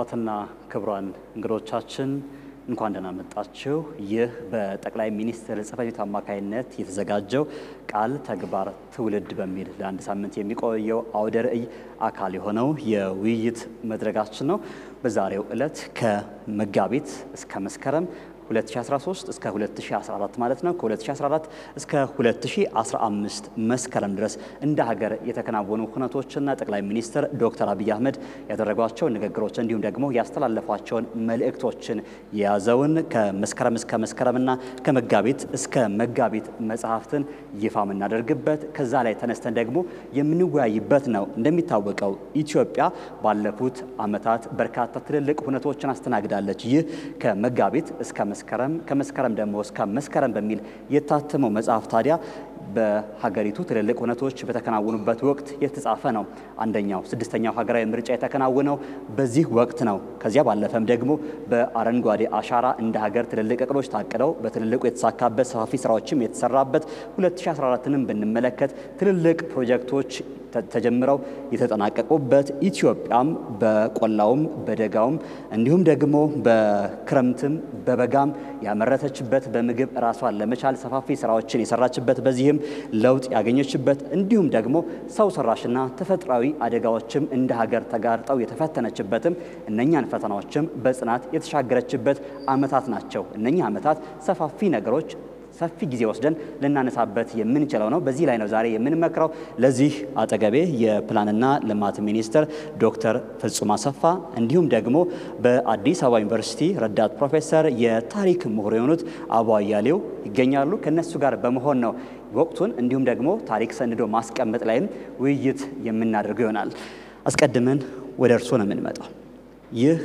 ክቡራትና ክቡራን እንግዶቻችን እንኳን ደህና መጣችሁ። ይህ በጠቅላይ ሚኒስትር ጽሕፈት ቤት አማካይነት የተዘጋጀው ቃል ተግባር ትውልድ በሚል ለአንድ ሳምንት የሚቆየው አውደ ርዕይ አካል የሆነው የውይይት መድረጋችን ነው። በዛሬው ዕለት ከመጋቢት እስከ መስከረም 2013 እስከ 2014 ማለት ነው። ከ2014 እስከ 2015 መስከረም ድረስ እንደ ሀገር የተከናወኑ ሁነቶችና ጠቅላይ ሚኒስትር ዶክተር አብይ አህመድ ያደረጓቸው ንግግሮች እንዲሁም ደግሞ ያስተላለፏቸውን መልእክቶችን የያዘውን ከመስከረም እስከ መስከረምና ከመጋቢት እስከ መጋቢት መጽሐፍትን ይፋ የምናደርግበት ከዛ ላይ ተነስተን ደግሞ የምንወያይበት ነው። እንደሚታወቀው ኢትዮጵያ ባለፉት ዓመታት በርካታ ትልልቅ ሁነቶችን አስተናግዳለች። ይህ ከመጋቢት እስከ መስከረም ከመስከረም ደግሞ እስከ መስከረም በሚል የታተመው መጽሐፍ ታዲያ በሀገሪቱ ትልልቅ ሁነቶች በተከናወኑበት ወቅት የተጻፈ ነው። አንደኛው ስድስተኛው ሀገራዊ ምርጫ የተከናወነው በዚህ ወቅት ነው። ከዚያ ባለፈም ደግሞ በአረንጓዴ አሻራ እንደ ሀገር ትልልቅ እቅዶች ታቅደው በትልልቁ የተሳካበት ሰፋፊ ስራዎችም የተሰራበት 2014ንም ብንመለከት ትልልቅ ፕሮጀክቶች ተጀምረው የተጠናቀቁበት ኢትዮጵያም በቆላውም በደጋውም እንዲሁም ደግሞ በክረምትም በበጋም ያመረተችበት በምግብ ራሷን ለመቻል ሰፋፊ ስራዎችን የሰራችበት በዚህም ለውጥ ያገኘችበት እንዲሁም ደግሞ ሰው ሰራሽና ተፈጥሯዊ አደጋዎችም እንደ ሀገር ተጋርጠው የተፈተነችበትም እነኛን ፈተናዎችም በጽናት የተሻገረችበት ዓመታት ናቸው። እነኚህ ዓመታት ሰፋፊ ነገሮች ሰፊ ጊዜ ወስደን ልናነሳበት የምንችለው ነው። በዚህ ላይ ነው ዛሬ የምንመክረው። ለዚህ አጠገቤ የፕላንና ልማት ሚኒስትር ዶክተር ፍጹም አሰፋ እንዲሁም ደግሞ በአዲስ አበባ ዩኒቨርሲቲ ረዳት ፕሮፌሰር የታሪክ ምሁር የሆኑት አቡ አያሌው ይገኛሉ። ከነሱ ጋር በመሆን ነው ወቅቱን እንዲሁም ደግሞ ታሪክ ሰንዶ ማስቀመጥ ላይም ውይይት የምናደርገው ይሆናል። አስቀድመን ወደ እርስዎ ነው የምንመጣው። ይህ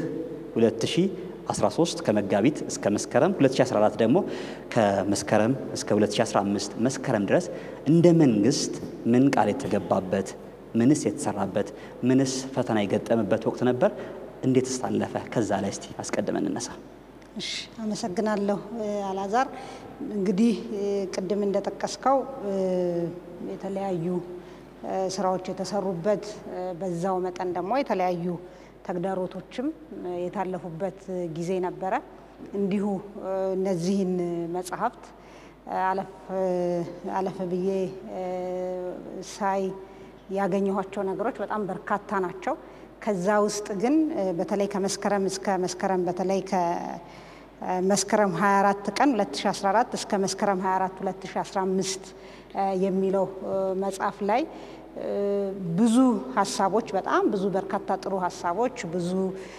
13 ከመጋቢት እስከ መስከረም 2014 ደግሞ ከመስከረም እስከ 2015 መስከረም ድረስ እንደ መንግስት ምን ቃል የተገባበት ምንስ የተሰራበት ምንስ ፈተና የገጠመበት ወቅት ነበር? እንዴትስ ታለፈ? ከዛ ላይ እስቲ አስቀድመን እንነሳ። እሺ፣ አመሰግናለሁ አላዛር። እንግዲህ ቅድም እንደጠቀስከው የተለያዩ ስራዎች የተሰሩበት በዛው መጠን ደግሞ የተለያዩ ተግዳሮቶችም የታለፉበት ጊዜ ነበረ። እንዲሁ እነዚህን መጽሐፍት አለፍ ብዬ ሳይ ያገኘኋቸው ነገሮች በጣም በርካታ ናቸው። ከዛ ውስጥ ግን በተለይ ከመስከረም እስከ መስከረም በተለይ ከመስከረም 24 ቀን 2014 እስከ መስከረም 24 2015 የሚለው መጽሐፍ ላይ ብዙ ሀሳቦች በጣም ብዙ በርካታ ጥሩ ሀሳቦች ብዙ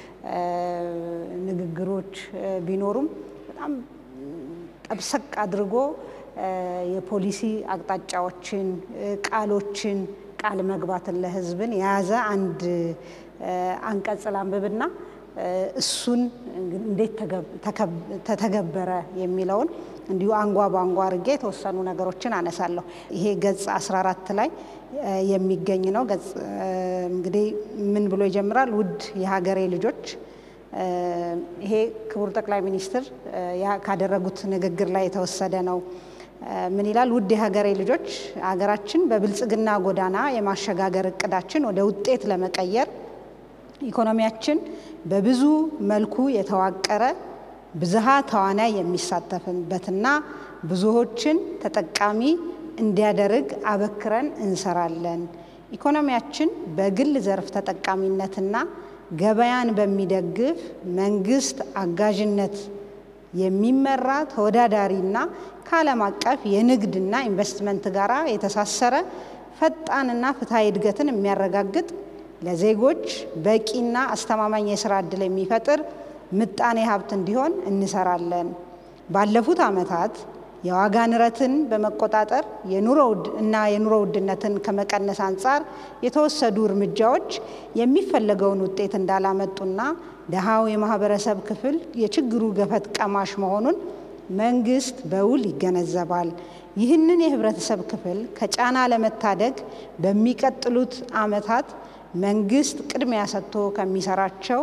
ንግግሮች ቢኖሩም በጣም ጠብሰቅ አድርጎ የፖሊሲ አቅጣጫዎችን፣ ቃሎችን፣ ቃል መግባትን ለሕዝብን የያዘ አንድ አንቀጽ ላንብብና እሱን እንዴት ተተገበረ የሚለውን እንዲሁ አንጓ በአንጓ አድርጌ የተወሰኑ ነገሮችን አነሳለሁ። ይሄ ገጽ 14 ላይ የሚገኝ ነው። ገጽ እንግዲህ ምን ብሎ ይጀምራል? ውድ የሀገሬ ልጆች። ይሄ ክቡር ጠቅላይ ሚኒስትር ካደረጉት ንግግር ላይ የተወሰደ ነው። ምን ይላል? ውድ የሀገሬ ልጆች፣ ሀገራችን በብልጽግና ጎዳና የማሸጋገር እቅዳችን ወደ ውጤት ለመቀየር ኢኮኖሚያችን በብዙ መልኩ የተዋቀረ ብዝሃ ተዋናይ የሚሳተፍበትና ብዙዎችን ተጠቃሚ እንዲያደርግ አበክረን እንሰራለን። ኢኮኖሚያችን በግል ዘርፍ ተጠቃሚነትና ገበያን በሚደግፍ መንግስት አጋዥነት የሚመራ ተወዳዳሪና ከዓለም አቀፍ የንግድና ኢንቨስትመንት ጋር የተሳሰረ ፈጣንና ፍትሐዊ እድገትን የሚያረጋግጥ ለዜጎች በቂና አስተማማኝ የስራ ዕድል የሚፈጥር ምጣኔ ሀብት እንዲሆን እንሰራለን። ባለፉት ዓመታት የዋጋ ንረትን በመቆጣጠር እና የኑሮ ውድነትን ከመቀነስ አንጻር የተወሰዱ እርምጃዎች የሚፈለገውን ውጤት እንዳላመጡና ደሃው የማህበረሰብ ክፍል የችግሩ ገፈት ቀማሽ መሆኑን መንግስት በውል ይገነዘባል። ይህንን የህብረተሰብ ክፍል ከጫና ለመታደግ በሚቀጥሉት ዓመታት መንግስት ቅድሚያ ሰጥቶ ከሚሰራቸው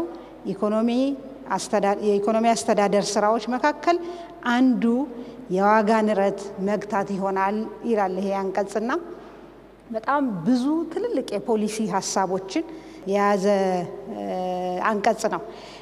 የኢኮኖሚ አስተዳደር ስራዎች መካከል አንዱ የዋጋ ንረት መግታት ይሆናል ይላል ይሄ አንቀጽና በጣም ብዙ ትልልቅ የፖሊሲ ሀሳቦችን የያዘ አንቀጽ ነው።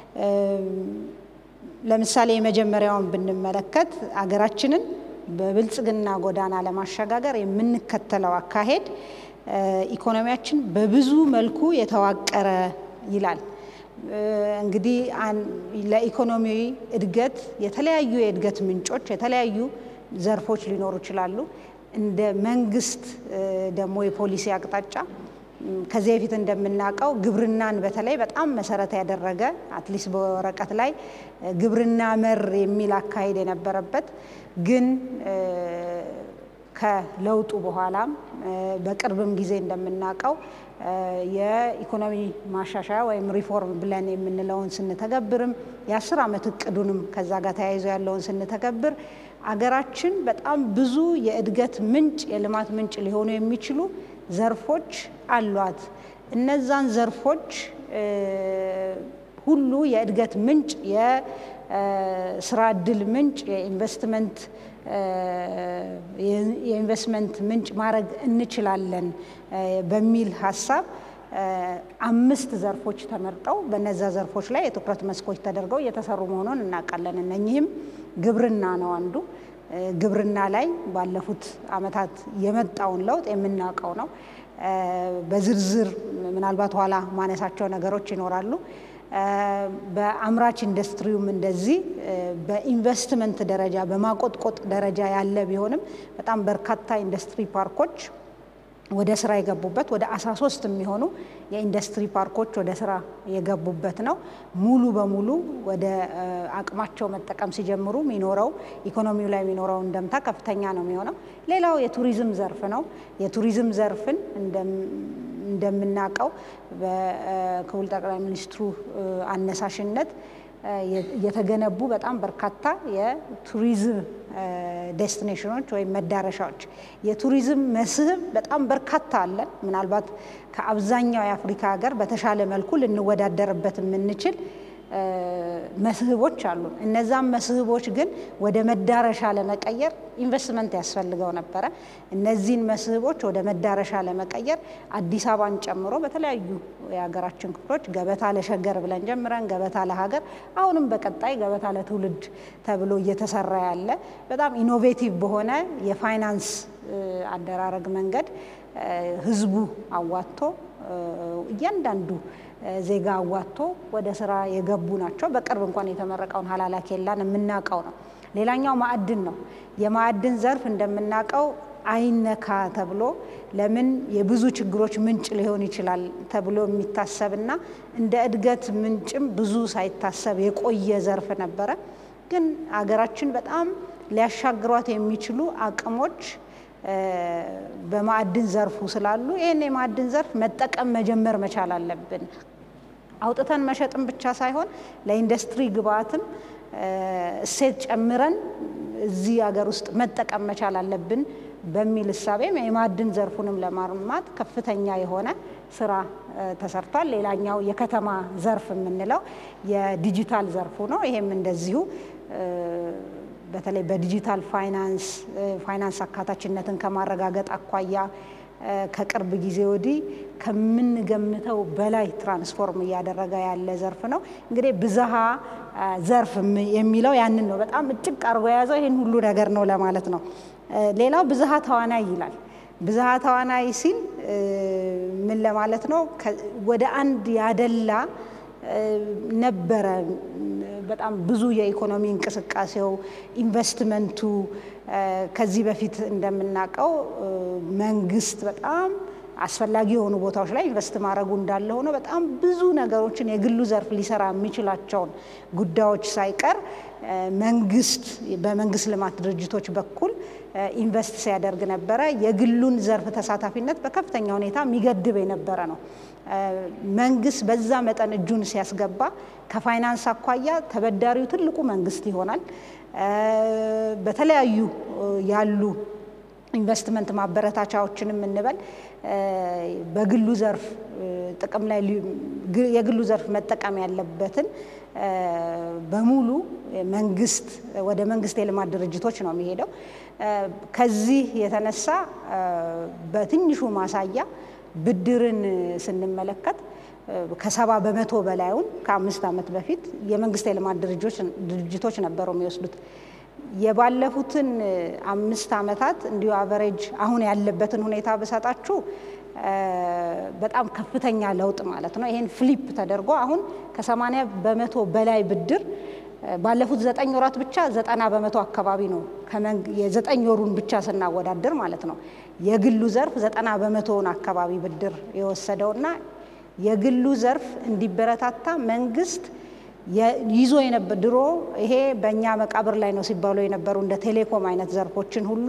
ለምሳሌ የመጀመሪያውን ብንመለከት አገራችንን በብልጽግና ጎዳና ለማሸጋገር የምንከተለው አካሄድ ኢኮኖሚያችን በብዙ መልኩ የተዋቀረ ይላል። እንግዲህ ለኢኮኖሚያዊ እድገት የተለያዩ የእድገት ምንጮች፣ የተለያዩ ዘርፎች ሊኖሩ ይችላሉ። እንደ መንግስት ደግሞ የፖሊሲ አቅጣጫ ከዚህ በፊት እንደምናውቀው ግብርናን በተለይ በጣም መሰረት ያደረገ አትሊስት በወረቀት ላይ ግብርና መር የሚል አካሄድ የነበረበት ግን ከለውጡ በኋላም በቅርብም ጊዜ እንደምናውቀው የኢኮኖሚ ማሻሻያ ወይም ሪፎርም ብለን የምንለውን ስንተገብርም የአስር ዓመት እቅዱንም ከዛ ጋር ተያይዞ ያለውን ስንተገብር አገራችን በጣም ብዙ የእድገት ምንጭ የልማት ምንጭ ሊሆኑ የሚችሉ ዘርፎች አሏት። እነዛን ዘርፎች ሁሉ የእድገት ምንጭ፣ የስራ እድል ምንጭ፣ የኢንቨስትመንት የኢንቨስትመንት ምንጭ ማድረግ እንችላለን በሚል ሀሳብ አምስት ዘርፎች ተመርጠው በነዛ ዘርፎች ላይ የትኩረት መስኮች ተደርገው እየተሰሩ መሆኑን እናውቃለን። እነኚህም ግብርና ነው አንዱ። ግብርና ላይ ባለፉት ዓመታት የመጣውን ለውጥ የምናውቀው ነው። በዝርዝር ምናልባት ኋላ ማነሳቸው ነገሮች ይኖራሉ። በአምራች ኢንዱስትሪውም እንደዚህ በኢንቨስትመንት ደረጃ በማቆጥቆጥ ደረጃ ያለ ቢሆንም በጣም በርካታ ኢንዱስትሪ ፓርኮች ወደ ስራ የገቡበት ወደ 13 የሚሆኑ የኢንዱስትሪ ፓርኮች ወደ ስራ የገቡበት ነው። ሙሉ በሙሉ ወደ አቅማቸው መጠቀም ሲጀምሩ የሚኖረው ኢኮኖሚው ላይ የሚኖረው እንደምታ ከፍተኛ ነው የሚሆነው። ሌላው የቱሪዝም ዘርፍ ነው። የቱሪዝም ዘርፍን እንደምናውቀው በክቡር ጠቅላይ ሚኒስትሩ አነሳሽነት የተገነቡ በጣም በርካታ የቱሪዝም ዴስቲኔሽኖች ወይም መዳረሻዎች የቱሪዝም መስህብ በጣም በርካታ አለን። ምናልባት ከአብዛኛው የአፍሪካ ሀገር በተሻለ መልኩ ልንወዳደርበት የምንችል መስህቦች አሉ። እነዛም መስህቦች ግን ወደ መዳረሻ ለመቀየር ኢንቨስትመንት ያስፈልገው ነበረ። እነዚህን መስህቦች ወደ መዳረሻ ለመቀየር አዲስ አበባን ጨምሮ በተለያዩ የሀገራችን ክፍሎች ገበታ ለሸገር ብለን ጀምረን ገበታ ለሀገር አሁንም በቀጣይ ገበታ ለትውልድ ተብሎ እየተሰራ ያለ በጣም ኢኖቬቲቭ በሆነ የፋይናንስ አደራረግ መንገድ ህዝቡ አዋጥቶ እያንዳንዱ ዜጋ አዋጥቶ ወደ ስራ የገቡ ናቸው። በቅርብ እንኳን የተመረቀውን ሀላላ ኬላን የምናውቀው ነው። ሌላኛው ማዕድን ነው። የማዕድን ዘርፍ እንደምናውቀው አይነካ ተብሎ ለምን የብዙ ችግሮች ምንጭ ሊሆን ይችላል ተብሎ የሚታሰብና እንደ እድገት ምንጭም ብዙ ሳይታሰብ የቆየ ዘርፍ ነበረ። ግን አገራችን በጣም ሊያሻግሯት የሚችሉ አቅሞች በማዕድን ዘርፉ ስላሉ ይህን የማዕድን ዘርፍ መጠቀም መጀመር መቻል አለብን። አውጥተን መሸጥም ብቻ ሳይሆን ለኢንዱስትሪ ግብአትም እሴት ጨምረን እዚህ ሀገር ውስጥ መጠቀም መቻል አለብን በሚል እሳቤም የማዕድን ዘርፉንም ለማርማት ከፍተኛ የሆነ ስራ ተሰርቷል። ሌላኛው የከተማ ዘርፍ የምንለው የዲጂታል ዘርፉ ነው። ይሄም እንደዚሁ በተለይ በዲጂታል ፋይናንስ ፋይናንስ አካታችነትን ከማረጋገጥ አኳያ ከቅርብ ጊዜ ወዲህ ከምንገምተው በላይ ትራንስፎርም እያደረገ ያለ ዘርፍ ነው። እንግዲህ ብዝሃ ዘርፍ የሚለው ያንን ነው። በጣም እጭቅ አድርጎ የያዘው ይህን ሁሉ ነገር ነው ለማለት ነው። ሌላው ብዝሃ ተዋናይ ይላል። ብዝሃ ተዋናይ ሲል ምን ለማለት ነው? ወደ አንድ ያደላ ነበረ። በጣም ብዙ የኢኮኖሚ እንቅስቃሴው ኢንቨስትመንቱ ከዚህ በፊት እንደምናውቀው መንግስት በጣም አስፈላጊ የሆኑ ቦታዎች ላይ ኢንቨስት ማድረጉ እንዳለ ሆኖ በጣም ብዙ ነገሮችን የግሉ ዘርፍ ሊሰራ የሚችላቸውን ጉዳዮች ሳይቀር መንግስት በመንግስት ልማት ድርጅቶች በኩል ኢንቨስት ሲያደርግ ነበረ። የግሉን ዘርፍ ተሳታፊነት በከፍተኛ ሁኔታ የሚገድብ የነበረ ነው። መንግስት በዛ መጠን እጁን ሲያስገባ ከፋይናንስ አኳያ ተበዳሪው ትልቁ መንግስት ይሆናል። በተለያዩ ያሉ ኢንቨስትመንት ማበረታቻዎችንም እንበል በግሉ ዘርፍ ጥቅም ላይ የግሉ ዘርፍ መጠቀም ያለበትን በሙሉ መንግስት ወደ መንግስት የልማት ድርጅቶች ነው የሚሄደው። ከዚህ የተነሳ በትንሹ ማሳያ ብድርን ስንመለከት ከሰባ በመቶ በላዩን ከአምስት ዓመት በፊት የመንግስት የልማት ድርጅቶች ነበሩ የሚወስዱት። የባለፉትን አምስት ዓመታት እንዲሁ አቨሬጅ አሁን ያለበትን ሁኔታ ብሰጣችሁ በጣም ከፍተኛ ለውጥ ማለት ነው። ይሄን ፍሊፕ ተደርጎ አሁን ከሰማንያ በመቶ በላይ ብድር ባለፉት ዘጠኝ ወራት ብቻ ዘጠና በመቶ አካባቢ ነው። የዘጠኝ ወሩን ብቻ ስናወዳድር ማለት ነው። የግሉ ዘርፍ ዘጠና በመቶውን አካባቢ ብድር የወሰደውና የግሉ ዘርፍ እንዲበረታታ መንግስት ይዞ የነበር ድሮ ይሄ በእኛ መቃብር ላይ ነው ሲባሉ የነበሩ እንደ ቴሌኮም አይነት ዘርፎችን ሁሉ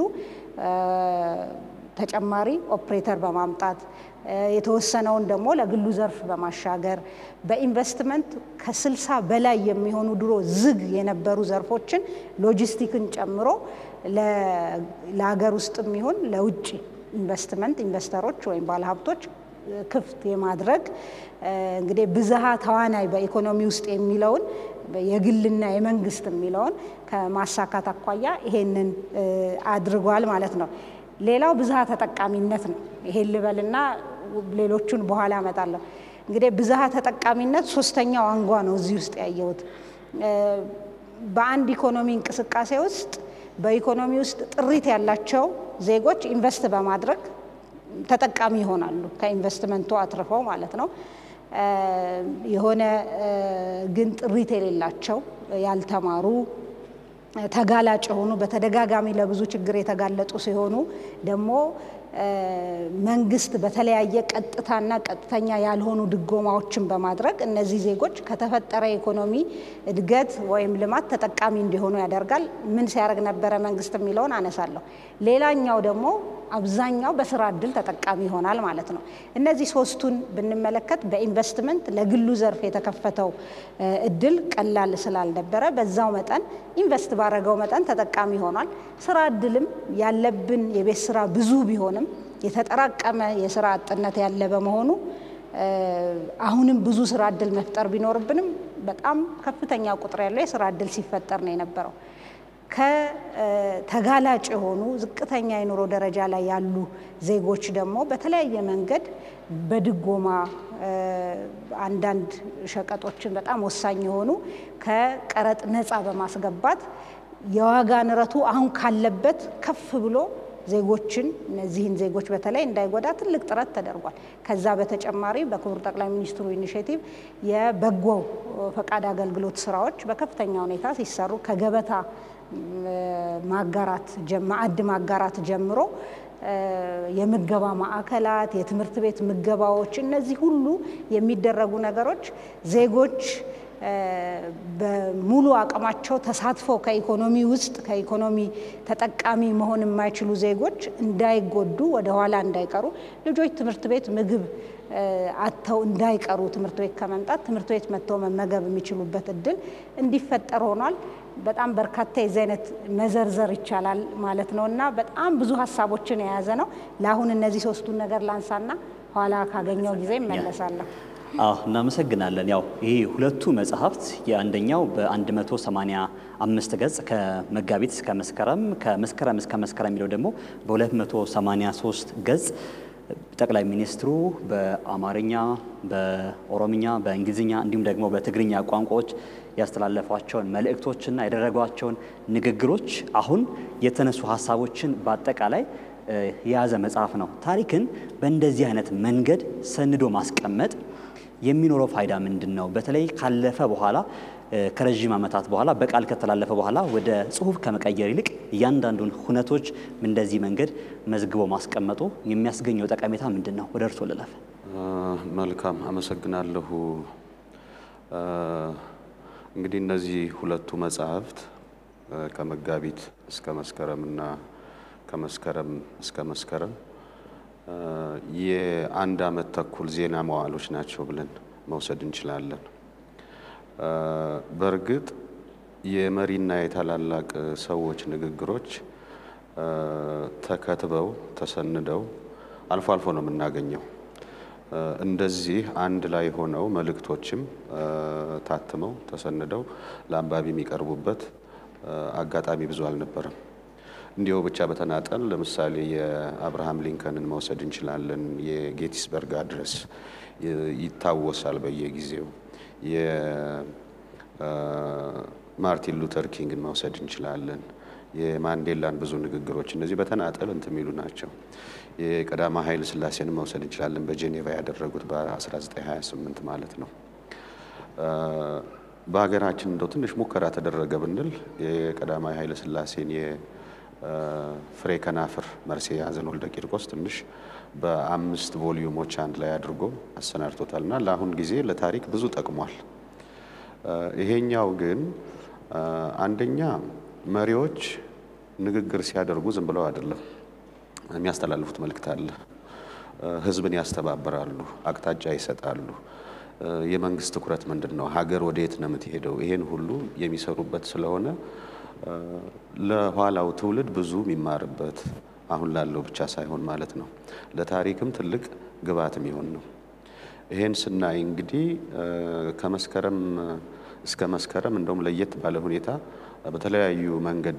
ተጨማሪ ኦፕሬተር በማምጣት የተወሰነውን ደግሞ ለግሉ ዘርፍ በማሻገር በኢንቨስትመንት ከስልሳ በላይ የሚሆኑ ድሮ ዝግ የነበሩ ዘርፎችን ሎጂስቲክን ጨምሮ ለሀገር ውስጥም ይሁን ለውጭ ኢንቨስትመንት ኢንቨስተሮች ወይም ባለሀብቶች ክፍት የማድረግ እንግዲህ ብዝሃ ተዋናይ በኢኮኖሚ ውስጥ የሚለውን የግልና የመንግስት የሚለውን ከማሳካት አኳያ ይሄንን አድርጓል ማለት ነው። ሌላው ብዝሃ ተጠቃሚነት ነው። ይሄን ልበልና ሌሎቹን በኋላ አመጣለሁ። እንግዲህ ብዝሃ ተጠቃሚነት ሶስተኛው አንጓ ነው እዚህ ውስጥ ያየሁት። በአንድ ኢኮኖሚ እንቅስቃሴ ውስጥ በኢኮኖሚ ውስጥ ጥሪት ያላቸው ዜጎች ኢንቨስት በማድረግ ተጠቃሚ ይሆናሉ። ከኢንቨስትመንቱ አትርፈው ማለት ነው። የሆነ ግን ጥሪት የሌላቸው ያልተማሩ ተጋላጭ የሆኑ በተደጋጋሚ ለብዙ ችግር የተጋለጡ ሲሆኑ ደግሞ መንግስት በተለያየ ቀጥታና ቀጥተኛ ያልሆኑ ድጎማዎችን በማድረግ እነዚህ ዜጎች ከተፈጠረ የኢኮኖሚ እድገት ወይም ልማት ተጠቃሚ እንዲሆኑ ያደርጋል። ምን ሲያደርግ ነበረ መንግስት የሚለውን አነሳለሁ። ሌላኛው ደግሞ አብዛኛው በስራ እድል ተጠቃሚ ይሆናል ማለት ነው። እነዚህ ሶስቱን ብንመለከት በኢንቨስትመንት ለግሉ ዘርፍ የተከፈተው እድል ቀላል ስላልነበረ በዛው መጠን ኢንቨስት ባረገው መጠን ተጠቃሚ ሆኗል። ስራ እድልም ያለብን የቤት ስራ ብዙ ቢሆንም የተጠራቀመ የስራ አጥነት ያለ በመሆኑ አሁንም ብዙ ስራ እድል መፍጠር ቢኖርብንም በጣም ከፍተኛ ቁጥር ያለው የስራ እድል ሲፈጠር ነው የነበረው። ከተጋላጭ የሆኑ ዝቅተኛ የኑሮ ደረጃ ላይ ያሉ ዜጎች ደግሞ በተለያየ መንገድ በድጎማ አንዳንድ ሸቀጦችን በጣም ወሳኝ የሆኑ ከቀረጥ ነፃ በማስገባት የዋጋ ንረቱ አሁን ካለበት ከፍ ብሎ ዜጎችን እነዚህን ዜጎች በተለይ እንዳይጎዳ ትልቅ ጥረት ተደርጓል። ከዛ በተጨማሪ በክቡር ጠቅላይ ሚኒስትሩ ኢኒሽቲቭ የበጎ ፈቃድ አገልግሎት ስራዎች በከፍተኛ ሁኔታ ሲሰሩ ከገበታ ማጋራት ማዕድ ማጋራት ጀምሮ የምገባ ማዕከላት፣ የትምህርት ቤት ምገባዎች፣ እነዚህ ሁሉ የሚደረጉ ነገሮች ዜጎች በሙሉ አቅማቸው ተሳትፈው ከኢኮኖሚ ውስጥ ከኢኮኖሚ ተጠቃሚ መሆን የማይችሉ ዜጎች እንዳይጎዱ ወደ ኋላ እንዳይቀሩ ልጆች ትምህርት ቤት ምግብ አጥተው እንዳይቀሩ ትምህርት ቤት ከመምጣት ትምህርት ቤት መጥተው መመገብ የሚችሉበት እድል እንዲፈጠር ሆኗል። በጣም በርካታ የዚህ አይነት መዘርዘር ይቻላል ማለት ነው እና በጣም ብዙ ሀሳቦችን የያዘ ነው። ለአሁን እነዚህ ሶስቱን ነገር ላንሳና ኋላ ካገኘው ጊዜ እመለሳለሁ። አዎ እናመሰግናለን። ያው ይህ ሁለቱ መጽሐፍት የአንደኛው በ185 ገጽ ከመጋቢት እስከ መስከረም ከመስከረም እስከ መስከረም የሚለው ደግሞ በ283 ገጽ ጠቅላይ ሚኒስትሩ በአማርኛ፣ በኦሮምኛ፣ በእንግሊዝኛ እንዲሁም ደግሞ በትግርኛ ቋንቋዎች ያስተላለፏቸውን መልእክቶችና ያደረጓቸውን ንግግሮች አሁን የተነሱ ሀሳቦችን በአጠቃላይ የያዘ መጽሐፍ ነው። ታሪክን በእንደዚህ አይነት መንገድ ሰንዶ ማስቀመጥ የሚኖረው ፋይዳ ምንድን ነው? በተለይ ካለፈ በኋላ ከረዥም ዓመታት በኋላ በቃል ከተላለፈ በኋላ ወደ ጽሁፍ ከመቀየር ይልቅ እያንዳንዱን ሁነቶች እንደዚህ መንገድ መዝግቦ ማስቀመጡ የሚያስገኘው ጠቀሜታ ምንድን ነው? ወደ እርሶ ልለፍ። መልካም አመሰግናለሁ። እንግዲህ እነዚህ ሁለቱ መጽሐፍት ከመጋቢት እስከ መስከረምና ከመስከረም እስከ መስከረም የአንድ ዓመት ተኩል ዜና መዋዕሎች ናቸው ብለን መውሰድ እንችላለን። በእርግጥ የመሪና የታላላቅ ሰዎች ንግግሮች ተከትበው ተሰንደው አልፎ አልፎ ነው የምናገኘው። እንደዚህ አንድ ላይ ሆነው መልእክቶችም ታትመው ተሰንደው ለአንባቢ የሚቀርቡበት አጋጣሚ ብዙ አልነበረም። እንዲሁ ብቻ በተናጠል ለምሳሌ የአብርሃም ሊንከንን መውሰድ እንችላለን። የጌቲስበርግ አድረስ ይታወሳል በየጊዜው የማርቲን ሉተር ኪንግን መውሰድ እንችላለን። የማንዴላን ብዙ ንግግሮች እነዚህ በተናጠል እንትን የሚሉ ናቸው። የቀዳማዊ ኃይለ ሥላሴን መውሰድ እንችላለን። በጄኔቫ ያደረጉት በ1928 ማለት ነው። በሀገራችን እንደው ትንሽ ሙከራ ተደረገ ብንል የቀዳማዊ ኃይለ ሥላሴን የፍሬ ከናፍር መርሴ ያዘን ወልደ ቂርቆስ ትንሽ በአምስት ቮሊዩሞች አንድ ላይ አድርጎ አሰናድቶታል እና ለአሁን ጊዜ ለታሪክ ብዙ ጠቅሟል። ይሄኛው ግን አንደኛ መሪዎች ንግግር ሲያደርጉ ዝም ብለው አይደለም የሚያስተላልፉት መልእክት አለ። ሕዝብን ያስተባብራሉ፣ አቅጣጫ ይሰጣሉ። የመንግስት ትኩረት ምንድን ነው? ሀገር ወደየት ነው የምትሄደው? ይሄን ሁሉ የሚሰሩበት ስለሆነ ለኋላው ትውልድ ብዙ የሚማርበት አሁን ላለው ብቻ ሳይሆን ማለት ነው ለታሪክም ትልቅ ግብዓት የሚሆን ነው። ይሄን ስናይ እንግዲህ ከመስከረም እስከ መስከረም እንደውም ለየት ባለ ሁኔታ በተለያዩ መንገድ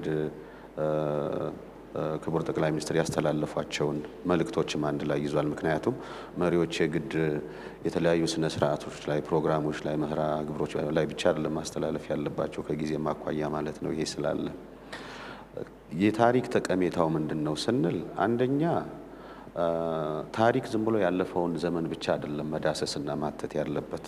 ክቡር ጠቅላይ ሚኒስትር ያስተላለፏቸውን መልእክቶችም አንድ ላይ ይዟል። ምክንያቱም መሪዎች የግድ የተለያዩ ስነ ስርዓቶች ላይ፣ ፕሮግራሞች ላይ፣ መርሃ ግብሮች ላይ ብቻ አይደለም ማስተላለፍ ያለባቸው ከጊዜ ማኳያ ማለት ነው። ይሄ ስላለ የታሪክ ጠቀሜታው ምንድን ነው ስንል አንደኛ ታሪክ ዝም ብሎ ያለፈውን ዘመን ብቻ አይደለም መዳሰስና ማተት ያለበት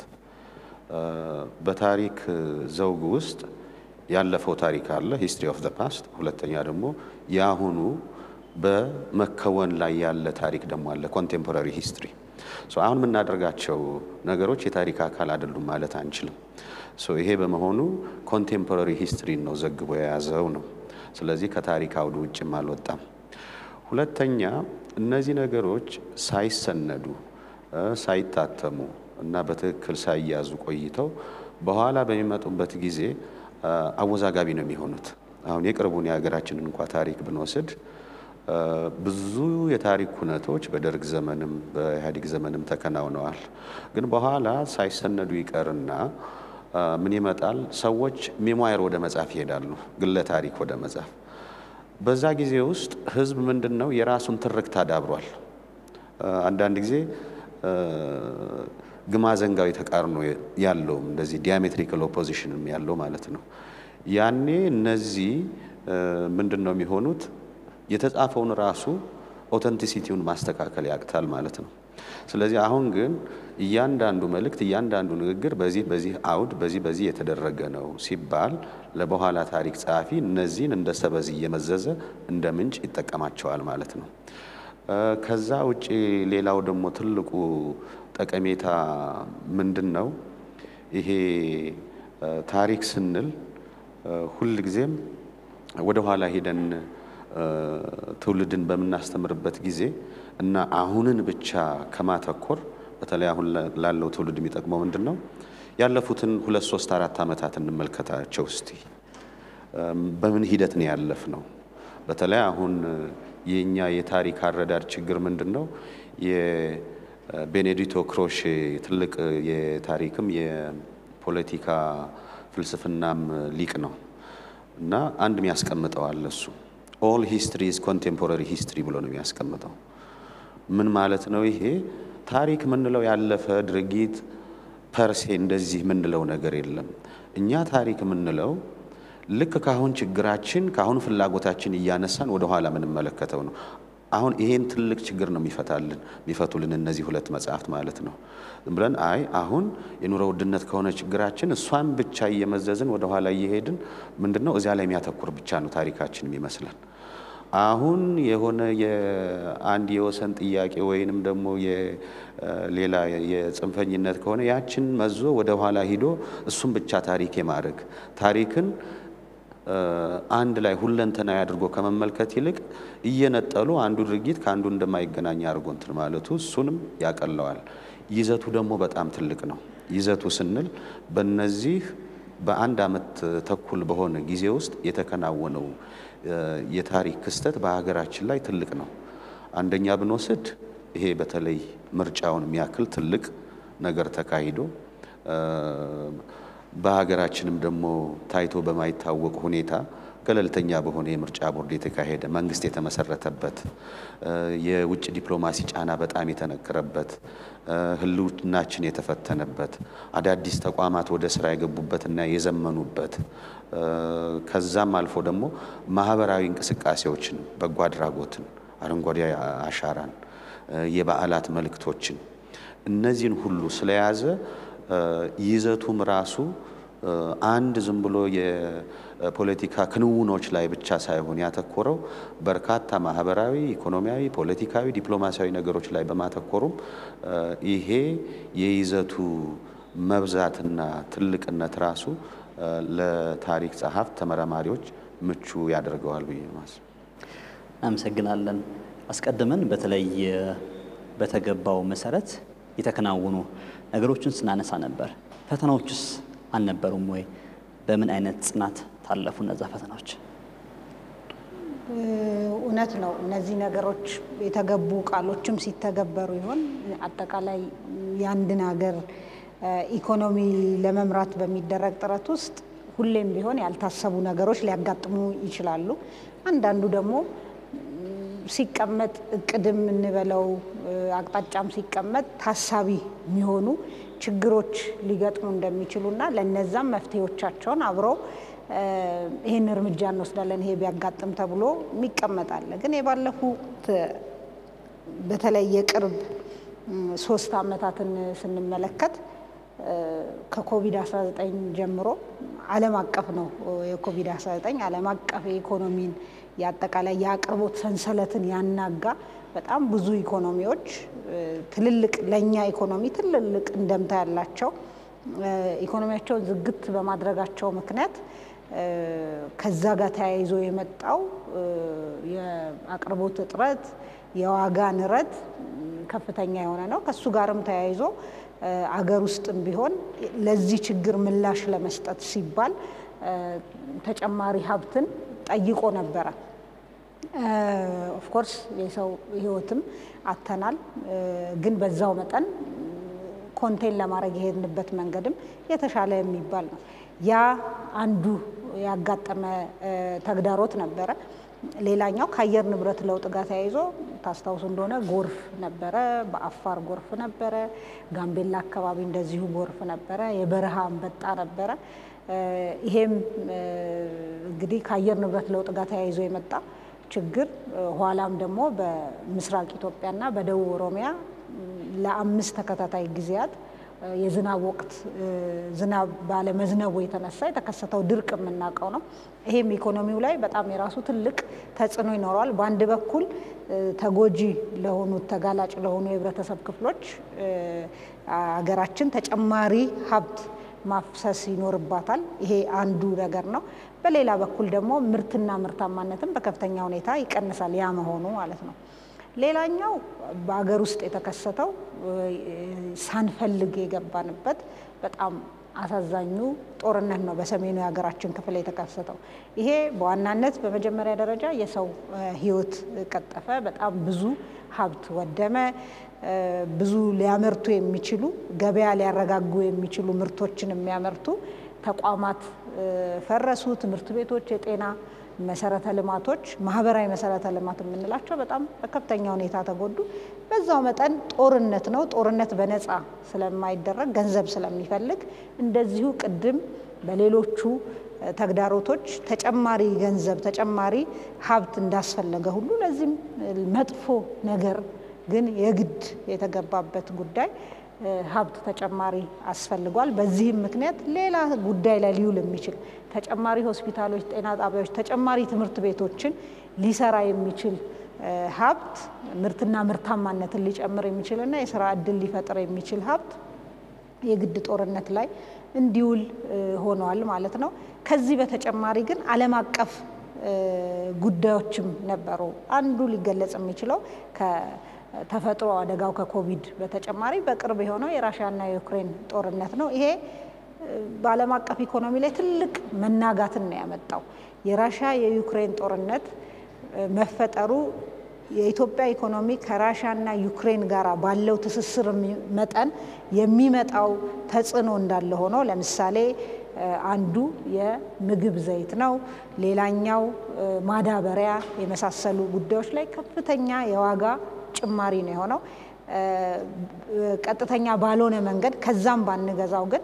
በታሪክ ዘውግ ውስጥ ያለፈው ታሪክ አለ፣ ሂስትሪ ኦፍ ዘ ፓስት። ሁለተኛ ደግሞ የአሁኑ በመከወን ላይ ያለ ታሪክ ደግሞ አለ፣ ኮንቴምፖራሪ ሂስትሪ። አሁን የምናደርጋቸው ነገሮች የታሪክ አካል አይደሉም ማለት አንችልም። ይሄ በመሆኑ ኮንቴምፖራሪ ሂስትሪን ነው ዘግቦ የያዘው ነው። ስለዚህ ከታሪክ አውዱ ውጭም አልወጣም። ሁለተኛ እነዚህ ነገሮች ሳይሰነዱ ሳይታተሙ እና በትክክል ሳይያዙ ቆይተው በኋላ በሚመጡበት ጊዜ አወዛጋቢ ነው የሚሆኑት። አሁን የቅርቡን የሀገራችንን እንኳ ታሪክ ብንወስድ ብዙ የታሪክ ሁነቶች በደርግ ዘመንም በኢህአዴግ ዘመንም ተከናውነዋል። ግን በኋላ ሳይሰነዱ ይቀርና ምን ይመጣል? ሰዎች ሜሞየር ወደ መጻፍ ይሄዳሉ፣ ግለ ታሪክ ወደ መጻፍ። በዛ ጊዜ ውስጥ ህዝብ ምንድን ነው የራሱን ትርክት አዳብሯል። አንዳንድ ጊዜ ግማዘንጋዊ ተቃርኖ ያለውም እንደዚህ ዲያሜትሪካል ኦፖዚሽንም ያለው ማለት ነው። ያኔ እነዚህ ምንድን ነው የሚሆኑት? የተጻፈውን ራሱ ኦተንቲሲቲውን ማስተካከል ያቅታል ማለት ነው። ስለዚህ አሁን ግን እያንዳንዱ መልእክት፣ እያንዳንዱ ንግግር በዚህ በዚህ አውድ በዚህ በዚህ የተደረገ ነው ሲባል ለበኋላ ታሪክ ጸሐፊ እነዚህን እንደ ሰበዝ እየመዘዘ እንደ ምንጭ ይጠቀማቸዋል ማለት ነው። ከዛ ውጭ ሌላው ደግሞ ትልቁ ጠቀሜታ ምንድን ነው? ይሄ ታሪክ ስንል ሁልጊዜም ወደ ኋላ ሄደን ትውልድን በምናስተምርበት ጊዜ እና አሁንን ብቻ ከማተኮር በተለይ አሁን ላለው ትውልድ የሚጠቅመው ምንድን ነው? ያለፉትን ሁለት ሶስት አራት ዓመታት እንመልከታቸው እስቲ። በምን ሂደት ነው ያለፍ ነው? በተለይ አሁን የኛ የታሪክ አረዳድ ችግር ምንድን ነው? የቤኔዲቶ ክሮሼ ትልቅ የታሪክም የፖለቲካ ፍልስፍናም ሊቅ ነው እና አንድ የሚያስቀምጠው አለ እሱ ኦል ሂስትሪ ኢዝ ኮንቴምፖራሪ ሂስትሪ ብሎ ነው የሚያስቀምጠው። ምን ማለት ነው ይሄ? ታሪክ የምንለው ያለፈ ድርጊት ፐርሴ እንደዚህ የምንለው ነገር የለም። እኛ ታሪክ የምንለው ልክ ካሁን ችግራችን ካሁን ፍላጎታችን እያነሳን ወደ ኋላ የምንመለከተው ነው። አሁን ይሄን ትልቅ ችግር ነው የሚፈታልን የሚፈቱልን እነዚህ ሁለት መጽሐፍት ማለት ነው። ዝም ብለን አይ አሁን የኑሮ ውድነት ከሆነ ችግራችን እሷን ብቻ እየመዘዝን ወደ ኋላ እየሄድን ምንድን ነው እዚያ ላይ የሚያተኩር ብቻ ነው ታሪካችንም ይመስላል። አሁን የሆነ የአንድ የወሰን ጥያቄ ወይንም ደግሞ ሌላ የጽንፈኝነት ከሆነ ያችን መዞ ወደ ኋላ ሂዶ እሱም ብቻ ታሪክ የማድረግ ታሪክን አንድ ላይ ሁለንተናዊ አድርጎ ከመመልከት ይልቅ እየነጠሉ አንዱ ድርጊት ከአንዱ እንደማይገናኝ አድርጎ እንትን ማለቱ እሱንም ያቀለዋል። ይዘቱ ደግሞ በጣም ትልቅ ነው። ይዘቱ ስንል በነዚህ በአንድ ዓመት ተኩል በሆነ ጊዜ ውስጥ የተከናወነው የታሪክ ክስተት በሀገራችን ላይ ትልቅ ነው። አንደኛ ብንወስድ ይሄ በተለይ ምርጫውን የሚያክል ትልቅ ነገር ተካሂዶ በሀገራችንም ደግሞ ታይቶ በማይታወቅ ሁኔታ ገለልተኛ በሆነ የምርጫ ቦርድ የተካሄደ መንግስት የተመሰረተበት የውጭ ዲፕሎማሲ ጫና በጣም የተነገረበት ህልውናችን የተፈተነበት አዳዲስ ተቋማት ወደ ስራ የገቡበትና የዘመኑበት ከዛም አልፎ ደግሞ ማህበራዊ እንቅስቃሴዎችን፣ በጎ አድራጎትን፣ አረንጓዴ አሻራን፣ የበዓላት መልእክቶችን እነዚህን ሁሉ ስለያዘ ይዘቱም ራሱ አንድ ዝም ብሎ የፖለቲካ ክንውኖች ላይ ብቻ ሳይሆን ያተኮረው በርካታ ማህበራዊ፣ ኢኮኖሚያዊ፣ ፖለቲካዊ፣ ዲፕሎማሲያዊ ነገሮች ላይ በማተኮሩም ይሄ የይዘቱ መብዛትና ትልቅነት ራሱ ለታሪክ ጸሐፍት ተመራማሪዎች ምቹ ያደርገዋል ብዬ ማስ እናመሰግናለን። አስቀድመን በተለይ በተገባው መሰረት የተከናወኑ ነገሮችን ስናነሳ ነበር። ፈተናዎችስ አልነበሩም ወይ? በምን አይነት ጽናት ታለፉ እነዛ ፈተናዎች? እውነት ነው። እነዚህ ነገሮች የተገቡ ቃሎችም ሲተገበሩ ይሆን አጠቃላይ የአንድን ሀገር ኢኮኖሚ ለመምራት በሚደረግ ጥረት ውስጥ ሁሌም ቢሆን ያልታሰቡ ነገሮች ሊያጋጥሙ ይችላሉ። አንዳንዱ ደግሞ ሲቀመጥ እቅድም እንበለው አቅጣጫም ሲቀመጥ ታሳቢ የሚሆኑ ችግሮች ሊገጥሙ እንደሚችሉና ለነዛም መፍትሄዎቻቸውን አብረው ይህን እርምጃ እንወስዳለን ይሄ ቢያጋጥም ተብሎ የሚቀመጣለ። ግን የባለፉት በተለይ የቅርብ ሶስት ዓመታትን ስንመለከት ከኮቪድ-19 ጀምሮ ዓለም አቀፍ ነው። የኮቪድ-19 ዓለም አቀፍ የኢኮኖሚን የአጠቃላይ የአቅርቦት ሰንሰለትን ያናጋ በጣም ብዙ ኢኮኖሚዎች ትልልቅ ለእኛ ኢኮኖሚ ትልልቅ እንደምታ ያላቸው ኢኮኖሚያቸውን ዝግት በማድረጋቸው ምክንያት ከዛ ጋር ተያይዞ የመጣው የአቅርቦት እጥረት፣ የዋጋ ንረት ከፍተኛ የሆነ ነው። ከሱ ጋርም ተያይዞ አገር ውስጥም ቢሆን ለዚህ ችግር ምላሽ ለመስጠት ሲባል ተጨማሪ ሀብትን ጠይቆ ነበረ። ኦፍኮርስ የሰው ሕይወትም አተናል። ግን በዛው መጠን ኮንቴን ለማድረግ የሄድንበት መንገድም የተሻለ የሚባል ነው። ያ አንዱ ያጋጠመ ተግዳሮት ነበረ። ሌላኛው ከአየር ንብረት ለውጥ ጋር ተያይዞ ታስታውሱ እንደሆነ ጎርፍ ነበረ። በአፋር ጎርፍ ነበረ። ጋምቤላ አካባቢ እንደዚሁ ጎርፍ ነበረ። የበረሃ አንበጣ ነበረ። ይሄም እንግዲህ ከአየር ንብረት ለውጥ ጋር ተያይዞ የመጣ ችግር ኋላም ደግሞ በምስራቅ ኢትዮጵያና በደቡብ ኦሮሚያ ለአምስት ተከታታይ ጊዜያት የዝናብ ወቅት ዝናብ ባለመዝነቡ የተነሳ የተከሰተው ድርቅ የምናውቀው ነው። ይሄም ኢኮኖሚው ላይ በጣም የራሱ ትልቅ ተጽዕኖ ይኖረዋል። በአንድ በኩል ተጎጂ ለሆኑት ተጋላጭ ለሆኑ የህብረተሰብ ክፍሎች ሀገራችን ተጨማሪ ሀብት ማፍሰስ ይኖርባታል። ይሄ አንዱ ነገር ነው። በሌላ በኩል ደግሞ ምርትና ምርታማነትን በከፍተኛ ሁኔታ ይቀንሳል። ያ መሆኑ ማለት ነው። ሌላኛው በሀገር ውስጥ የተከሰተው ሳንፈልግ የገባንበት በጣም አሳዛኙ ጦርነት ነው። በሰሜኑ የሀገራችን ክፍል የተከሰተው ይሄ በዋናነት በመጀመሪያ ደረጃ የሰው ሕይወት ቀጠፈ። በጣም ብዙ ሀብት ወደመ። ብዙ ሊያመርቱ የሚችሉ ገበያ ሊያረጋጉ የሚችሉ ምርቶችን የሚያመርቱ ተቋማት ፈረሱ። ትምህርት ቤቶች፣ የጤና መሰረተ ልማቶች፣ ማህበራዊ መሰረተ ልማት የምንላቸው በጣም በከፍተኛ ሁኔታ ተጎዱ። በዛው መጠን ጦርነት ነው። ጦርነት በነፃ ስለማይደረግ ገንዘብ ስለሚፈልግ እንደዚሁ ቅድም በሌሎቹ ተግዳሮቶች ተጨማሪ ገንዘብ ተጨማሪ ሀብት እንዳስፈለገ ሁሉ ለዚህም መጥፎ ነገር ግን የግድ የተገባበት ጉዳይ ሀብት ተጨማሪ አስፈልጓል። በዚህም ምክንያት ሌላ ጉዳይ ላይ ሊውል የሚችል ተጨማሪ ሆስፒታሎች፣ ጤና ጣቢያዎች፣ ተጨማሪ ትምህርት ቤቶችን ሊሰራ የሚችል ሀብት ምርትና ምርታማነትን ሊጨምር የሚችልና የስራ እድል ሊፈጥር የሚችል ሀብት የግድ ጦርነት ላይ እንዲውል ሆነዋል ማለት ነው። ከዚህ በተጨማሪ ግን ዓለም አቀፍ ጉዳዮችም ነበሩ። አንዱ ሊገለጽ የሚችለው ተፈጥሮ አደጋው ከኮቪድ በተጨማሪ በቅርብ የሆነው የራሽያና የዩክሬን ጦርነት ነው። ይሄ በዓለም አቀፍ ኢኮኖሚ ላይ ትልቅ መናጋትን ነው ያመጣው። የራሽያ የዩክሬን ጦርነት መፈጠሩ የኢትዮጵያ ኢኮኖሚ ከራሽያና ዩክሬን ጋር ባለው ትስስር መጠን የሚመጣው ተጽዕኖ እንዳለ ሆኖ ለምሳሌ አንዱ የምግብ ዘይት ነው። ሌላኛው ማዳበሪያ የመሳሰሉ ጉዳዮች ላይ ከፍተኛ የዋጋ ጭማሪ ነው የሆነው። ቀጥተኛ ባልሆነ መንገድ ከዛም ባንገዛው ግን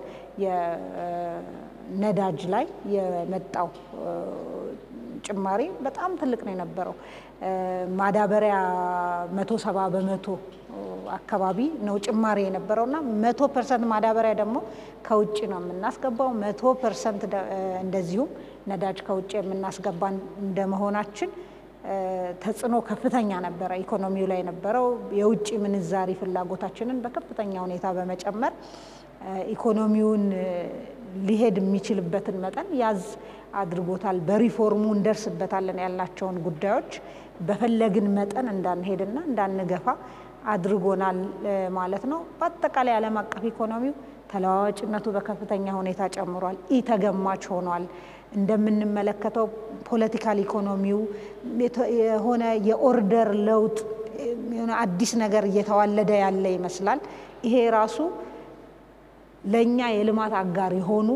የነዳጅ ላይ የመጣው ጭማሪ በጣም ትልቅ ነው የነበረው። ማዳበሪያ መቶ ሰባ በመቶ አካባቢ ነው ጭማሪ የነበረው እና መቶ ፐርሰንት ማዳበሪያ ደግሞ ከውጭ ነው የምናስገባው። መቶ ፐርሰንት እንደዚሁም ነዳጅ ከውጭ የምናስገባ እንደመሆናችን ተጽዕኖ ከፍተኛ ነበረ ኢኮኖሚው ላይ የነበረው። የውጭ ምንዛሪ ፍላጎታችንን በከፍተኛ ሁኔታ በመጨመር ኢኮኖሚውን ሊሄድ የሚችልበትን መጠን ያዝ አድርጎታል። በሪፎርሙ እንደርስበታለን ያልናቸውን ጉዳዮች በፈለግን መጠን እንዳንሄድና እንዳንገፋ አድርጎናል ማለት ነው። በአጠቃላይ ዓለም አቀፍ ኢኮኖሚው ተለዋዋጭነቱ በከፍተኛ ሁኔታ ጨምሯል። ኢ ተገማች ሆኗል። እንደምንመለከተው ፖለቲካል ኢኮኖሚው የሆነ የኦርደር ለውጥ የሆነ አዲስ ነገር እየተዋለደ ያለ ይመስላል። ይሄ ራሱ ለእኛ የልማት አጋር የሆኑ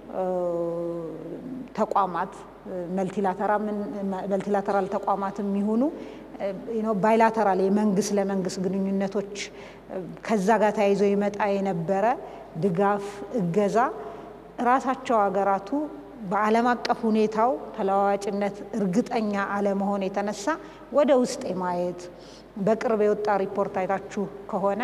ተቋማት መልቲላተራል ተቋማት የሚሆኑ ባይላተራል የመንግስት ለመንግስት ግንኙነቶች ከዛ ጋር ተያይዞ ይመጣ የነበረ ድጋፍ፣ እገዛ ራሳቸው ሀገራቱ በዓለም አቀፍ ሁኔታው ተለዋዋጭነት እርግጠኛ አለመሆን የተነሳ ወደ ውስጥ የማየት በቅርብ የወጣ ሪፖርት አይታችሁ ከሆነ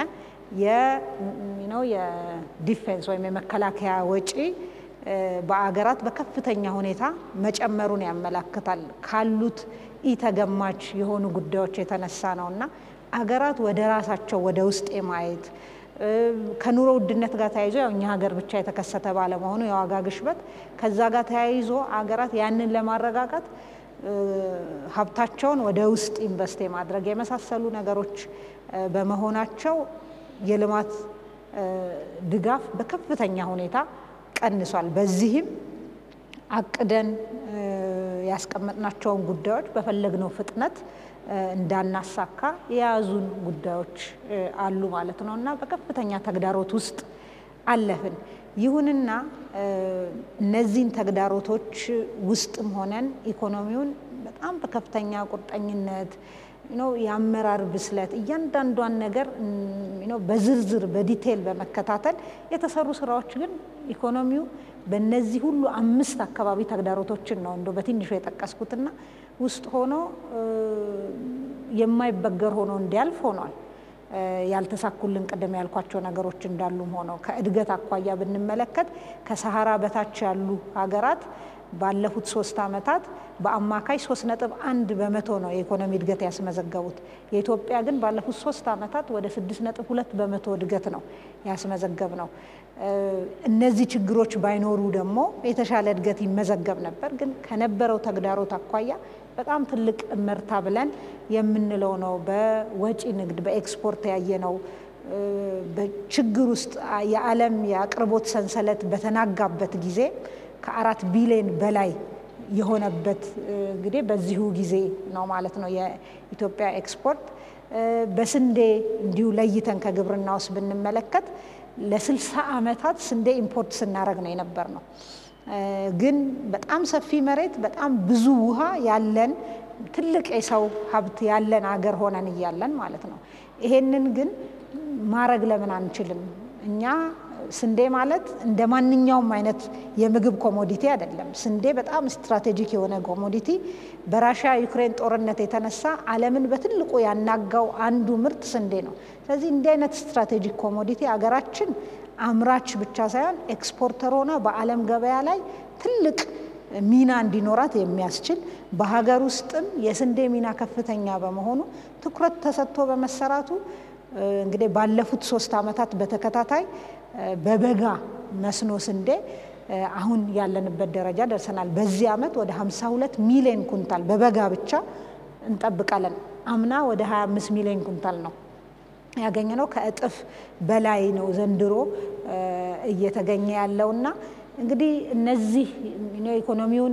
የዲፌንስ ወይም የመከላከያ ወጪ በአገራት በከፍተኛ ሁኔታ መጨመሩን ያመላክታል። ካሉት ኢተገማች የሆኑ ጉዳዮች የተነሳ ነው እና አገራት ወደ ራሳቸው ወደ ውስጥ የማየት ከኑሮ ውድነት ጋር ተያይዞ ያው እኛ ሀገር ብቻ የተከሰተ ባለመሆኑ የዋጋ ግሽበት ከዛ ጋር ተያይዞ አገራት ያንን ለማረጋጋት ሀብታቸውን ወደ ውስጥ ኢንቨስት የማድረግ የመሳሰሉ ነገሮች በመሆናቸው የልማት ድጋፍ በከፍተኛ ሁኔታ ቀንሷል። በዚህም አቅደን ያስቀመጥናቸውን ጉዳዮች በፈለግነው ፍጥነት እንዳናሳካ የያዙን ጉዳዮች አሉ ማለት ነው እና በከፍተኛ ተግዳሮት ውስጥ አለፍን። ይሁንና እነዚህን ተግዳሮቶች ውስጥም ሆነን ኢኮኖሚውን በጣም በከፍተኛ ቁርጠኝነት የአመራር ብስለት እያንዳንዷን ነገር በዝርዝር በዲቴል በመከታተል የተሰሩ ስራዎች ግን ኢኮኖሚው በእነዚህ ሁሉ አምስት አካባቢ ተግዳሮቶችን ነው እንደ በትንሹ የጠቀስኩትና ውስጥ ሆኖ የማይበገር ሆኖ እንዲያልፍ ሆኗል። ያልተሳኩልን ቅድም ያልኳቸው ነገሮች እንዳሉም ሆነው ከእድገት አኳያ ብንመለከት ከሰሃራ በታች ያሉ ሀገራት ባለፉት ሶስት ዓመታት በአማካይ ሶስት ነጥብ አንድ በመቶ ነው የኢኮኖሚ እድገት ያስመዘገቡት። የኢትዮጵያ ግን ባለፉት ሶስት ዓመታት ወደ ስድስት ነጥብ ሁለት በመቶ እድገት ነው ያስመዘገብ ነው። እነዚህ ችግሮች ባይኖሩ ደግሞ የተሻለ እድገት ይመዘገብ ነበር። ግን ከነበረው ተግዳሮት አኳያ በጣም ትልቅ እመርታ ብለን የምንለው ነው። በወጪ ንግድ በኤክስፖርት ያየነው በችግር ውስጥ የዓለም የአቅርቦት ሰንሰለት በተናጋበት ጊዜ ከአራት ቢሊዮን በላይ የሆነበት እንግዲህ በዚሁ ጊዜ ነው ማለት ነው። የኢትዮጵያ ኤክስፖርት በስንዴ እንዲሁ ለይተን ከግብርና ውስጥ ብንመለከት ለስልሳ ዓመታት ስንዴ ኢምፖርት ስናደረግ ነው የነበር ነው። ግን በጣም ሰፊ መሬት፣ በጣም ብዙ ውሃ ያለን ትልቅ የሰው ሀብት ያለን አገር ሆነን እያለን ማለት ነው። ይሄንን ግን ማድረግ ለምን አንችልም? እኛ ስንዴ ማለት እንደ ማንኛውም አይነት የምግብ ኮሞዲቲ አይደለም። ስንዴ በጣም ስትራቴጂክ የሆነ ኮሞዲቲ በራሽያ ዩክሬን ጦርነት የተነሳ ዓለምን በትልቁ ያናጋው አንዱ ምርት ስንዴ ነው። ስለዚህ እንዲህ አይነት ስትራቴጂክ ኮሞዲቲ አገራችን አምራች ብቻ ሳይሆን ኤክስፖርተር ሆና በዓለም ገበያ ላይ ትልቅ ሚና እንዲኖራት የሚያስችል በሀገር ውስጥም የስንዴ ሚና ከፍተኛ በመሆኑ ትኩረት ተሰጥቶ በመሰራቱ እንግዲህ ባለፉት ሶስት ዓመታት በተከታታይ በበጋ መስኖ ስንዴ አሁን ያለንበት ደረጃ ደርሰናል። በዚህ ዓመት ወደ 52 ሚሊዮን ኩንታል በበጋ ብቻ እንጠብቃለን። አምና ወደ 25 ሚሊዮን ኩንታል ነው ያገኘ ነው። ከእጥፍ በላይ ነው ዘንድሮ እየተገኘ ያለውና እንግዲህ እነዚህ ኢኮኖሚውን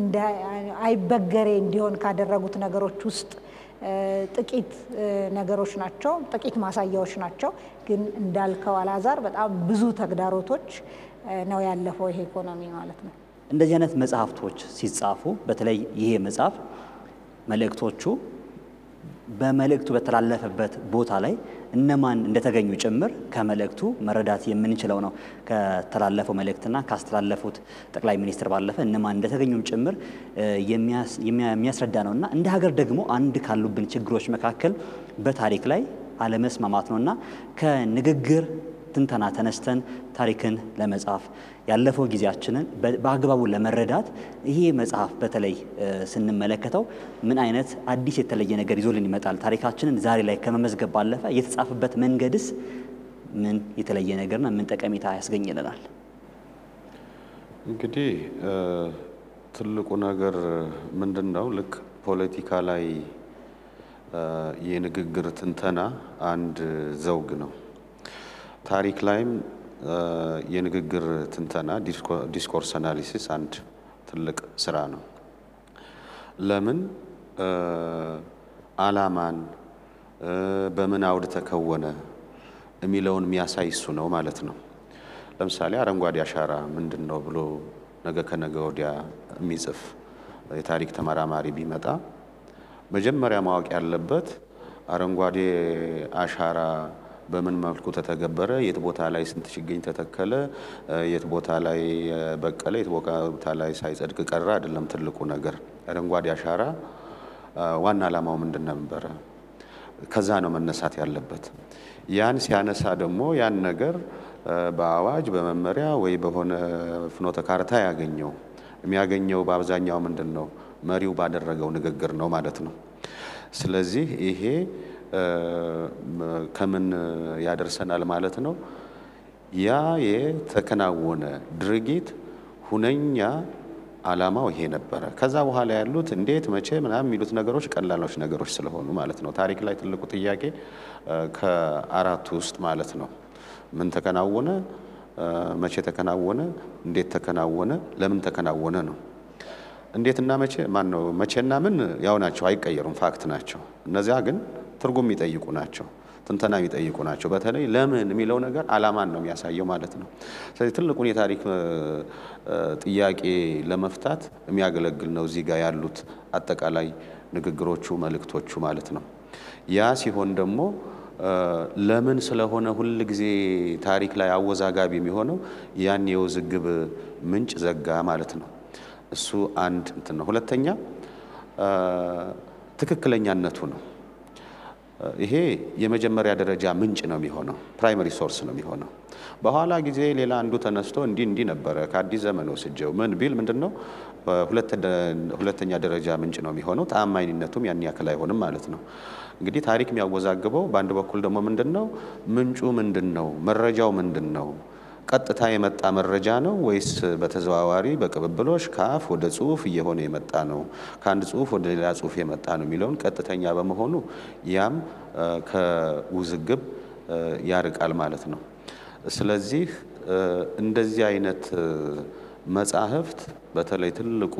አይበገሬ እንዲሆን ካደረጉት ነገሮች ውስጥ ጥቂት ነገሮች ናቸው፣ ጥቂት ማሳያዎች ናቸው። ግን እንዳልከው አላዛር በጣም ብዙ ተግዳሮቶች ነው ያለፈው ይሄ ኢኮኖሚ ማለት ነው። እንደዚህ አይነት መጽሐፍቶች ሲጻፉ በተለይ ይሄ መጽሐፍ መልእክቶቹ በመልእክቱ በተላለፈበት ቦታ ላይ እነማን እንደተገኙ ጭምር ከመልእክቱ መረዳት የምንችለው ነው። ከተላለፈው መልእክትና ካስተላለፉት ጠቅላይ ሚኒስትር ባለፈ እነማን እንደተገኙም ጭምር የሚያስረዳ ነው እና እንደ ሀገር ደግሞ አንድ ካሉብን ችግሮች መካከል በታሪክ ላይ አለመስማማት ነው እና ከንግግር ትንተና ተነስተን ታሪክን ለመጻፍ ያለፈው ጊዜያችንን በአግባቡ ለመረዳት ይሄ መጽሐፍ በተለይ ስንመለከተው ምን አይነት አዲስ የተለየ ነገር ይዞልን ይመጣል? ታሪካችንን ዛሬ ላይ ከመመዝገብ ባለፈ የተጻፈበት መንገድስ ምን የተለየ ነገርና ምን ጠቀሜታ ያስገኝልናል? እንግዲህ ትልቁ ነገር ምንድን ነው? ልክ ፖለቲካ ላይ የንግግር ትንተና አንድ ዘውግ ነው። ታሪክ ላይም የንግግር ትንተና ዲስኮርስ አናሊሲስ አንድ ትልቅ ስራ ነው። ለምን ዓላማን በምን አውድ ተከወነ የሚለውን የሚያሳይ እሱ ነው ማለት ነው። ለምሳሌ አረንጓዴ አሻራ ምንድን ነው ብሎ ነገ ከነገ ወዲያ የሚጽፍ የታሪክ ተመራማሪ ቢመጣ መጀመሪያ ማወቅ ያለበት አረንጓዴ አሻራ በምን መልኩ ተተገበረ፣ የት ቦታ ላይ ስንት ችግኝ ተተከለ፣ የት ቦታ ላይ በቀለ፣ የት ቦታ ላይ ሳይጸድቅ ቀረ አይደለም። ትልቁ ነገር አረንጓዴ አሻራ ዋና ዓላማው ምንድን ነበረ? ከዛ ነው መነሳት ያለበት። ያን ሲያነሳ ደግሞ ያን ነገር በአዋጅ በመመሪያ ወይ በሆነ ፍኖተ ካርታ ያገኘው የሚያገኘው በአብዛኛው ምንድን ነው? መሪው ባደረገው ንግግር ነው ማለት ነው። ስለዚህ ይሄ ከምን ያደርሰናል ማለት ነው? ያ የተከናወነ ድርጊት ሁነኛ ዓላማው ይሄ ነበረ። ከዛ በኋላ ያሉት እንዴት፣ መቼ ምናምን የሚሉት ነገሮች ቀላሎች ነገሮች ስለሆኑ ማለት ነው። ታሪክ ላይ ትልቁ ጥያቄ ከአራቱ ውስጥ ማለት ነው ምን ተከናወነ፣ መቼ ተከናወነ፣ እንዴት ተከናወነ፣ ለምን ተከናወነ ነው። እንዴትና መቼ ማን ነው መቼና ምን ያው ናቸው፣ አይቀየሩም፣ ፋክት ናቸው። እነዚያ ግን ትርጉም የሚጠይቁ ናቸው፣ ትንተና የሚጠይቁ ናቸው። በተለይ ለምን የሚለው ነገር ዓላማን ነው የሚያሳየው ማለት ነው። ስለዚህ ትልቁን የታሪክ ጥያቄ ለመፍታት የሚያገለግል ነው እዚህ ጋር ያሉት አጠቃላይ ንግግሮቹ፣ መልእክቶቹ ማለት ነው። ያ ሲሆን ደግሞ ለምን ስለሆነ ሁል ጊዜ ታሪክ ላይ አወዛጋቢ የሚሆነው ያን የውዝግብ ምንጭ ዘጋ ማለት ነው። እሱ አንድ እንትን ነው። ሁለተኛ ትክክለኛነቱ ነው። ይሄ የመጀመሪያ ደረጃ ምንጭ ነው የሚሆነው፣ ፕራይመሪ ሶርስ ነው የሚሆነው። በኋላ ጊዜ ሌላ አንዱ ተነስቶ እንዲህ እንዲህ ነበረ ከአዲስ ዘመን ወስጀው ምን ቢል ምንድን ነው ሁለተኛ ደረጃ ምንጭ ነው የሚሆነው። ተአማኝነቱም ያን ያክል አይሆንም ማለት ነው። እንግዲህ ታሪክ የሚያወዛግበው በአንድ በኩል ደግሞ ምንድን ነው ምንጩ ምንድን ነው መረጃው ምንድን ነው ቀጥታ የመጣ መረጃ ነው ወይስ በተዘዋዋሪ በቅብብሎሽ ከአፍ ወደ ጽሁፍ እየሆነ የመጣ ነው፣ ከአንድ ጽሁፍ ወደ ሌላ ጽሁፍ የመጣ ነው የሚለውን ቀጥተኛ በመሆኑ ያም ከውዝግብ ያርቃል ማለት ነው። ስለዚህ እንደዚህ አይነት መጻሕፍት በተለይ ትልቁ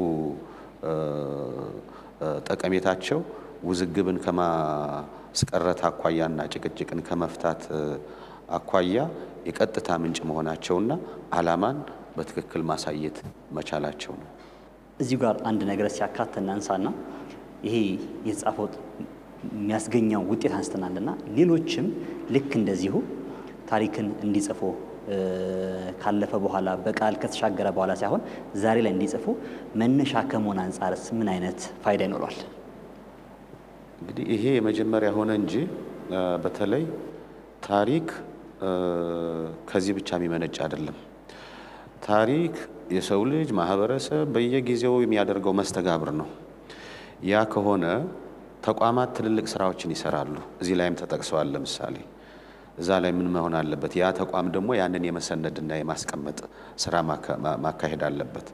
ጠቀሜታቸው ውዝግብን ከማስቀረት አኳያና ጭቅጭቅን ከመፍታት አኳያ የቀጥታ ምንጭ መሆናቸውና ዓላማን በትክክል ማሳየት መቻላቸው ነው። እዚሁ ጋር አንድ ነገር ሲያካት እናንሳና ይሄ የተጻፈው የሚያስገኘው ውጤት አንስተናልና ሌሎችም ልክ እንደዚሁ ታሪክን እንዲጽፉ ካለፈ በኋላ በቃል ከተሻገረ በኋላ ሳይሆን ዛሬ ላይ እንዲጽፉ መነሻ ከመሆን አንጻርስ ምን አይነት ፋይዳ ይኖረዋል? እንግዲህ ይሄ የመጀመሪያ ሆነ እንጂ በተለይ ታሪክ ከዚህ ብቻ የሚመነጭ አይደለም። ታሪክ የሰው ልጅ ማህበረሰብ በየጊዜው የሚያደርገው መስተጋብር ነው። ያ ከሆነ ተቋማት ትልልቅ ስራዎችን ይሰራሉ። እዚህ ላይም ተጠቅሰዋል። ለምሳሌ እዛ ላይ ምን መሆን አለበት? ያ ተቋም ደግሞ ያንን የመሰነድና የማስቀመጥ ስራ ማካሄድ አለበት።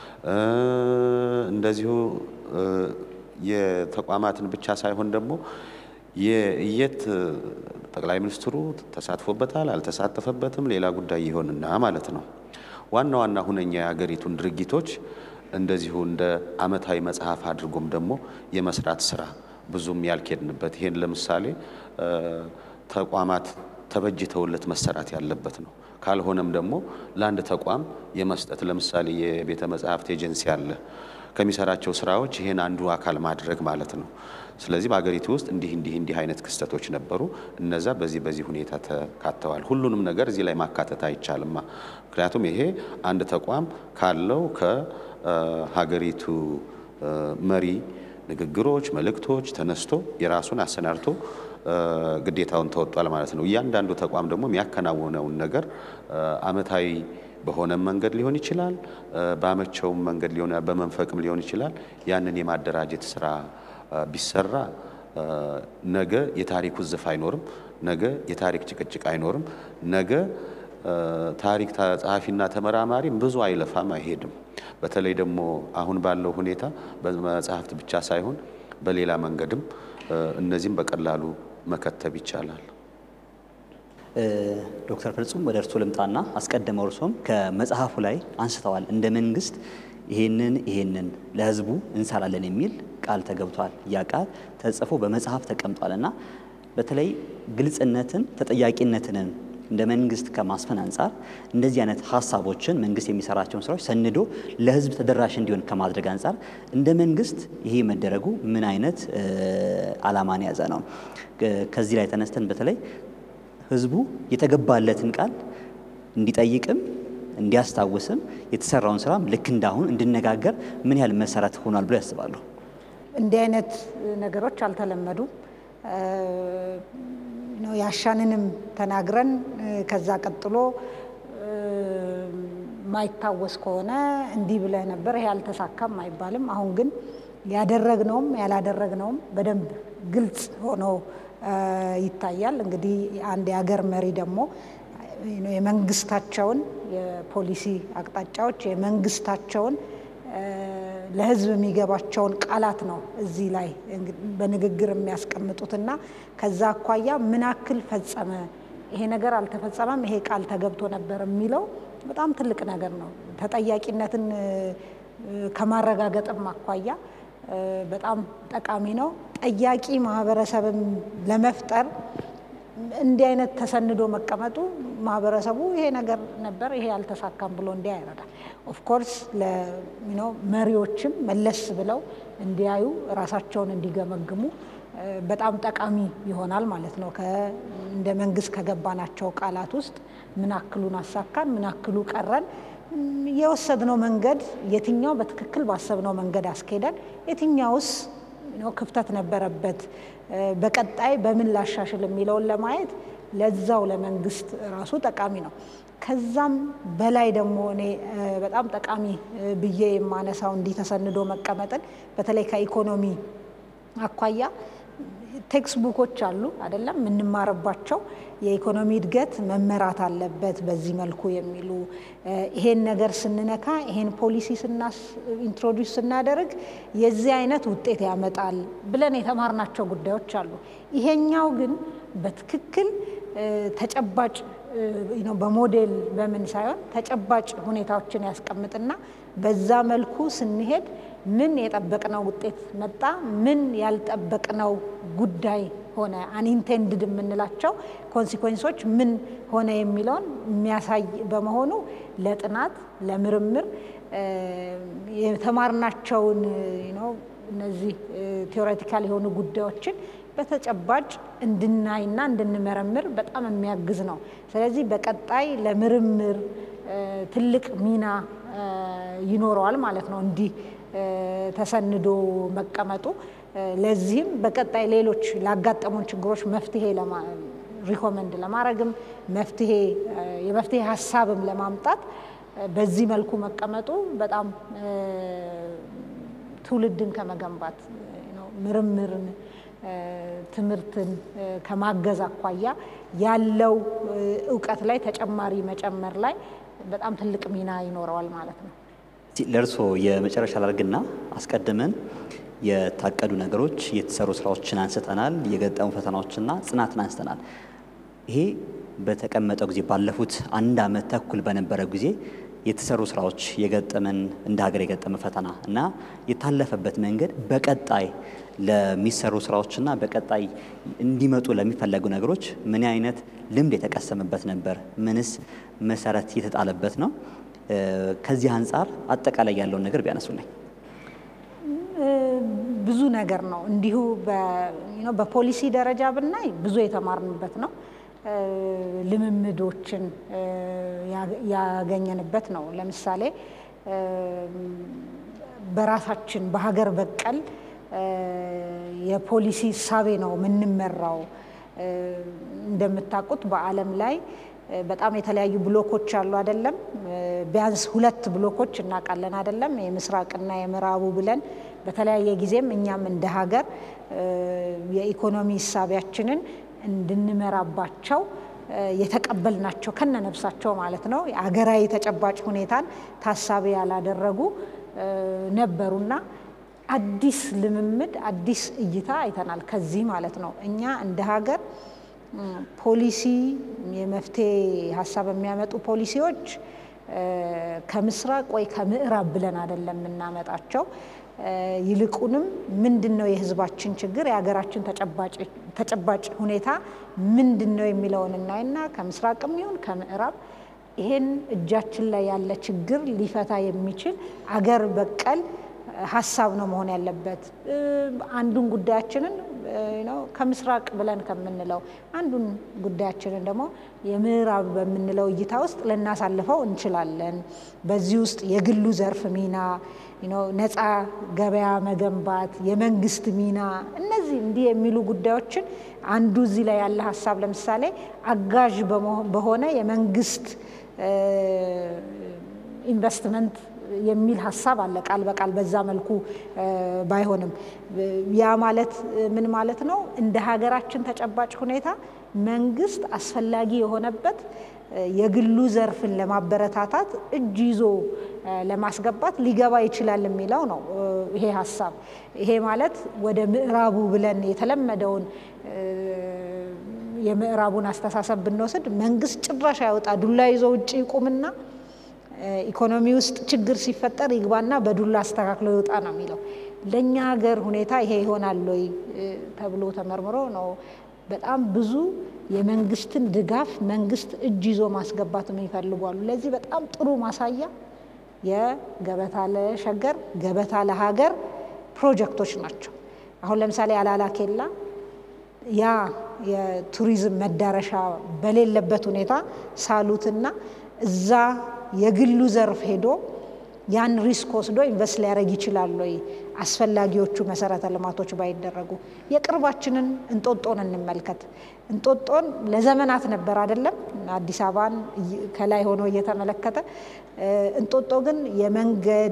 እንደዚሁ የተቋማትን ብቻ ሳይሆን ደግሞ የየት ጠቅላይ ሚኒስትሩ ተሳትፎበታል አልተሳተፈበትም ሌላ ጉዳይ ይሆንና ማለት ነው። ዋና ዋና ሁነኛ የሀገሪቱን ድርጊቶች እንደዚሁ እንደ ዓመታዊ መጽሐፍ አድርጎም ደግሞ የመስራት ስራ ብዙም ያልኬድንበት ይሄን ለምሳሌ ተቋማት ተበጅተውለት መሰራት ያለበት ነው። ካልሆነም ደግሞ ለአንድ ተቋም የመስጠት ለምሳሌ የቤተ መጻሕፍት ኤጀንሲ አለ ከሚሰራቸው ስራዎች ይሄን አንዱ አካል ማድረግ ማለት ነው። ስለዚህ በሀገሪቱ ውስጥ እንዲህ እንዲህ እንዲህ አይነት ክስተቶች ነበሩ። እነዛ በዚህ በዚህ ሁኔታ ተካተዋል። ሁሉንም ነገር እዚህ ላይ ማካተት አይቻልማ። ምክንያቱም ይሄ አንድ ተቋም ካለው ከሀገሪቱ መሪ ንግግሮች፣ መልእክቶች ተነስቶ የራሱን አሰናድቶ ግዴታውን ተወጧል ማለት ነው። እያንዳንዱ ተቋም ደግሞ የሚያከናውነውን ነገር አመታዊ በሆነ መንገድ ሊሆን ይችላል፣ በአመቸውም መንገድ ሊሆን በመንፈቅም ሊሆን ይችላል። ያንን የማደራጀት ስራ ቢሰራ ነገ የታሪክ ውዝፍ አይኖርም። ነገ የታሪክ ጭቅጭቅ አይኖርም። ነገ ታሪክ ጸሐፊና ተመራማሪም ብዙ አይለፋም፣ አይሄድም። በተለይ ደግሞ አሁን ባለው ሁኔታ በመጽሐፍት ብቻ ሳይሆን በሌላ መንገድም እነዚህም በቀላሉ መከተብ ይቻላል። ዶክተር ፍጹም ወደ እርሶ ልምጣና አስቀድመው እርሶም ከመጽሐፉ ላይ አንስተዋል። እንደ መንግስት ይሄንን ይሄንን ለህዝቡ እንሰራለን የሚል ቃል ተገብቷል። ያ ቃል ተጽፎ በመጽሐፍ ተቀምጧል እና በተለይ ግልጽነትን ተጠያቂነትንን እንደ መንግስት ከማስፈን አንጻር እንደዚህ አይነት ሀሳቦችን መንግስት የሚሰራቸውን ስራዎች ሰንዶ ለህዝብ ተደራሽ እንዲሆን ከማድረግ አንጻር እንደ መንግስት ይሄ መደረጉ ምን አይነት ዓላማን የያዘ ነው? ከዚህ ላይ ተነስተን በተለይ ህዝቡ የተገባለትን ቃል እንዲጠይቅም እንዲያስታውስም የተሰራውን ስራም ልክ እንዳሁን እንድነጋገር ምን ያህል መሰረት ሆኗል ብሎ ያስባሉ? እንዲህ አይነት ነገሮች አልተለመዱም። ነው ያሻንንም ተናግረን ከዛ ቀጥሎ ማይታወስ ከሆነ እንዲህ ብለህ ነበር ይሄ አልተሳካም አይባልም። አሁን ግን ያደረግነውም ያላደረግነውም በደንብ ግልጽ ሆኖ ይታያል። እንግዲህ አንድ የሀገር መሪ ደግሞ የመንግስታቸውን የፖሊሲ አቅጣጫዎች የመንግስታቸውን ለህዝብ የሚገባቸውን ቃላት ነው እዚህ ላይ በንግግር የሚያስቀምጡትና ከዛ አኳያ ምን ያክል ፈጸመ፣ ይሄ ነገር አልተፈጸመም፣ ይሄ ቃል ተገብቶ ነበር የሚለው በጣም ትልቅ ነገር ነው። ተጠያቂነትን ከማረጋገጥም አኳያ በጣም ጠቃሚ ነው። ጠያቂ ማህበረሰብም ለመፍጠር እንዲህ አይነት ተሰንዶ መቀመጡ ማህበረሰቡ ይሄ ነገር ነበር ይሄ አልተሳካም ብሎ እንዲያ ይረዳል። ኦፍኮርስ መሪዎችም መለስ ብለው እንዲያዩ ራሳቸውን እንዲገመግሙ በጣም ጠቃሚ ይሆናል ማለት ነው። እንደ መንግስት ከገባናቸው ቃላት ውስጥ ምን አክሉን አሳካን፣ ምን አክሉ ቀረን፣ የወሰድነው መንገድ የትኛው በትክክል ባሰብነው መንገድ አስኬደን፣ የትኛውስ ክፍተት ነበረበት፣ በቀጣይ በምን ላሻሽል የሚለውን ለማየት ለዛው ለመንግስት ራሱ ጠቃሚ ነው። ከዛም በላይ ደግሞ እኔ በጣም ጠቃሚ ብዬ የማነሳው እንዲህ ተሰንዶ መቀመጥን በተለይ ከኢኮኖሚ አኳያ ቴክስት ቡኮች አሉ አይደለም የምንማርባቸው የኢኮኖሚ እድገት መመራት አለበት በዚህ መልኩ የሚሉ ይሄን ነገር ስንነካ ይሄን ፖሊሲ ኢንትሮዲውስ ስናደርግ የዚህ አይነት ውጤት ያመጣል ብለን የተማርናቸው ጉዳዮች አሉ። ይሄኛው ግን በትክክል ተጨባጭ በሞዴል በምን ሳይሆን ተጨባጭ ሁኔታዎችን ያስቀምጥና በዛ መልኩ ስንሄድ ምን የጠበቅነው ውጤት መጣ፣ ምን ያልጠበቅነው ጉዳይ ሆነ፣ አንኢንቴንድድ የምንላቸው ኮንሲኮንሶች ምን ሆነ የሚለውን የሚያሳይ በመሆኑ ለጥናት ለምርምር የተማርናቸውን እነዚህ ቴዎሬቲካል የሆኑ ጉዳዮችን በተጨባጭ እንድናይና እንድንመረምር በጣም የሚያግዝ ነው። ስለዚህ በቀጣይ ለምርምር ትልቅ ሚና ይኖረዋል ማለት ነው እንዲህ ተሰንዶ መቀመጡ። ለዚህም በቀጣይ ሌሎች ላጋጠሙን ችግሮች መፍትሄ ሪኮመንድ ለማድረግም መፍትሄ የመፍትሄ ሀሳብም ለማምጣት በዚህ መልኩ መቀመጡ በጣም ትውልድን ከመገንባት ምርምርን ትምህርትን ከማገዝ አኳያ ያለው እውቀት ላይ ተጨማሪ መጨመር ላይ በጣም ትልቅ ሚና ይኖረዋል ማለት ነው። ለእርስዎ የመጨረሻ ላድርግና አስቀድመን የታቀዱ ነገሮች የተሰሩ ስራዎችን አንስተናል። የገጠሙ ፈተናዎችና ጽናትን አንስተናል። ይሄ በተቀመጠው ጊዜ ባለፉት አንድ ዓመት ተኩል በነበረ ጊዜ የተሰሩ ስራዎች የገጠመን እንደ ሀገር የገጠመ ፈተና እና የታለፈበት መንገድ በቀጣይ ለሚሰሩ ስራዎችና በቀጣይ እንዲመጡ ለሚፈለጉ ነገሮች ምን አይነት ልምድ የተቀሰመበት ነበር? ምንስ መሰረት የተጣለበት ነው? ከዚህ አንጻር አጠቃላይ ያለውን ነገር ቢያነሱልኝ። ብዙ ነገር ነው። እንዲሁ በፖሊሲ ደረጃ ብናይ ብዙ የተማርንበት ነው። ልምምዶችን ያገኘንበት ነው። ለምሳሌ በራሳችን በሀገር በቀል የፖሊሲ እሳቤ ነው የምንመራው። እንደምታውቁት በዓለም ላይ በጣም የተለያዩ ብሎኮች አሉ አይደለም? ቢያንስ ሁለት ብሎኮች እናውቃለን አይደለም? የምስራቅና የምዕራቡ ብለን በተለያየ ጊዜም እኛም እንደ ሀገር የኢኮኖሚ እሳቢያችንን እንድንመራባቸው የተቀበልናቸው ከነ ነፍሳቸው ማለት ነው የሀገራዊ ተጨባጭ ሁኔታን ታሳቢ ያላደረጉ ነበሩና አዲስ ልምምድ አዲስ እይታ አይተናል። ከዚህ ማለት ነው እኛ እንደ ሀገር ፖሊሲ የመፍትሄ ሀሳብ የሚያመጡ ፖሊሲዎች ከምስራቅ ወይ ከምዕራብ ብለን አይደለም የምናመጣቸው። ይልቁንም ምንድን ነው የሕዝባችን ችግር የሀገራችን ተጨባጭ ሁኔታ ምንድን ነው የሚለውን እናይና ከምስራቅም ይሁን ከምዕራብ ይሄን እጃችን ላይ ያለ ችግር ሊፈታ የሚችል አገር በቀል ሀሳብ ነው መሆን ያለበት። አንዱን ጉዳያችንን ከምስራቅ ብለን ከምንለው አንዱን ጉዳያችንን ደግሞ የምዕራብ በምንለው እይታ ውስጥ ልናሳልፈው እንችላለን። በዚህ ውስጥ የግሉ ዘርፍ ሚና፣ ነፃ ገበያ መገንባት፣ የመንግስት ሚና፣ እነዚህ እንዲህ የሚሉ ጉዳዮችን አንዱ እዚህ ላይ ያለ ሀሳብ ለምሳሌ አጋዥ በሆነ የመንግስት ኢንቨስትመንት የሚል ሀሳብ አለ። ቃል በቃል በዛ መልኩ ባይሆንም ያ ማለት ምን ማለት ነው? እንደ ሀገራችን ተጨባጭ ሁኔታ መንግስት አስፈላጊ የሆነበት የግሉ ዘርፍን ለማበረታታት እጅ ይዞ ለማስገባት ሊገባ ይችላል የሚለው ነው ይሄ ሀሳብ። ይሄ ማለት ወደ ምዕራቡ ብለን የተለመደውን የምዕራቡን አስተሳሰብ ብንወስድ መንግስት ጭራሽ ያወጣ ዱላ ይዞ ውጭ ይቁምና ኢኮኖሚ ውስጥ ችግር ሲፈጠር ይግባና በዱላ አስተካክሎ ይውጣ ነው የሚለው። ለእኛ ሀገር ሁኔታ ይሄ ይሆናል ወይ ተብሎ ተመርምሮ ነው በጣም ብዙ የመንግስትን ድጋፍ መንግስት እጅ ይዞ ማስገባት የሚፈልጉ አሉ። ለዚህ በጣም ጥሩ ማሳያ የገበታ ለሸገር ገበታ ለሀገር ፕሮጀክቶች ናቸው። አሁን ለምሳሌ አላላ ኬላ ያ የቱሪዝም መዳረሻ በሌለበት ሁኔታ ሳሉትና እዛ የግሉ ዘርፍ ሄዶ ያን ሪስክ ወስዶ ኢንቨስት ሊያደርግ ይችላል ወይ? አስፈላጊዎቹ መሰረተ ልማቶች ባይደረጉ። የቅርባችንን እንጦጦን እንመልከት። እንጦጦን ለዘመናት ነበር አይደለም አዲስ አበባን ከላይ ሆኖ እየተመለከተ እንጦጦ ግን የመንገድ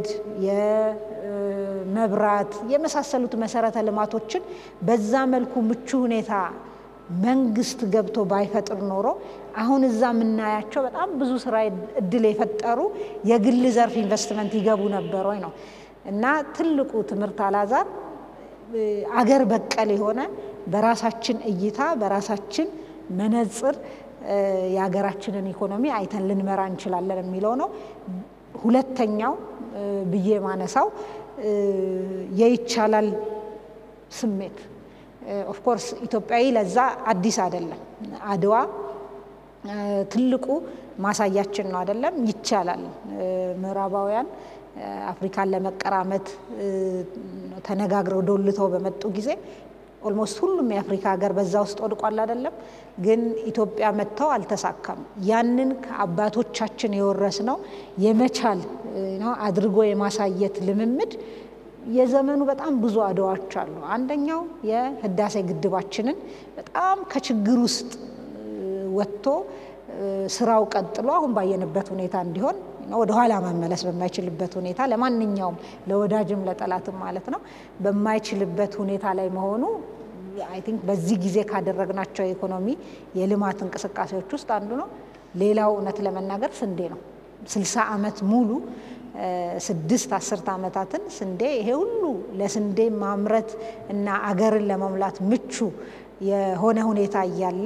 የመብራት የመሳሰሉት መሰረተ ልማቶችን በዛ መልኩ ምቹ ሁኔታ መንግስት ገብቶ ባይፈጥር ኖሮ አሁን እዛ የምናያቸው በጣም ብዙ ስራ እድል የፈጠሩ የግል ዘርፍ ኢንቨስትመንት ይገቡ ነበር ወይ ነው። እና ትልቁ ትምህርት አላዛር አገር በቀል የሆነ በራሳችን እይታ በራሳችን መነጽር የሀገራችንን ኢኮኖሚ አይተን ልንመራ እንችላለን የሚለው ነው። ሁለተኛው ብዬ ማነሳው የይቻላል ስሜት ኦፍኮርስ ኢትዮጵያዊ ለዛ አዲስ አይደለም። አድዋ ትልቁ ማሳያችን ነው አይደለም። ይቻላል። ምዕራባውያን አፍሪካን ለመቀራመት ተነጋግረው ዶልተው በመጡ ጊዜ ኦልሞስት ሁሉም የአፍሪካ ሀገር በዛ ውስጥ ወድቋል አይደለም። ግን ኢትዮጵያ መጥተው አልተሳካም። ያንን ከአባቶቻችን የወረስነው የመቻል አድርጎ የማሳየት ልምምድ የዘመኑ በጣም ብዙ አድዋዎች አሉ። አንደኛው የህዳሴ ግድባችንን በጣም ከችግር ውስጥ ወጥቶ ስራው ቀጥሎ አሁን ባየንበት ሁኔታ እንዲሆን ወደ ኋላ መመለስ በማይችልበት ሁኔታ ለማንኛውም ለወዳጅም ለጠላትም ማለት ነው በማይችልበት ሁኔታ ላይ መሆኑ አይ ቲንክ በዚህ ጊዜ ካደረግናቸው የኢኮኖሚ የልማት እንቅስቃሴዎች ውስጥ አንዱ ነው። ሌላው እውነት ለመናገር ስንዴ ነው። ስልሳ ዓመት ሙሉ ስድስት አስርት ዓመታትን ስንዴ ይሄ ሁሉ ለስንዴ ማምረት እና አገርን ለመሙላት ምቹ የሆነ ሁኔታ እያለን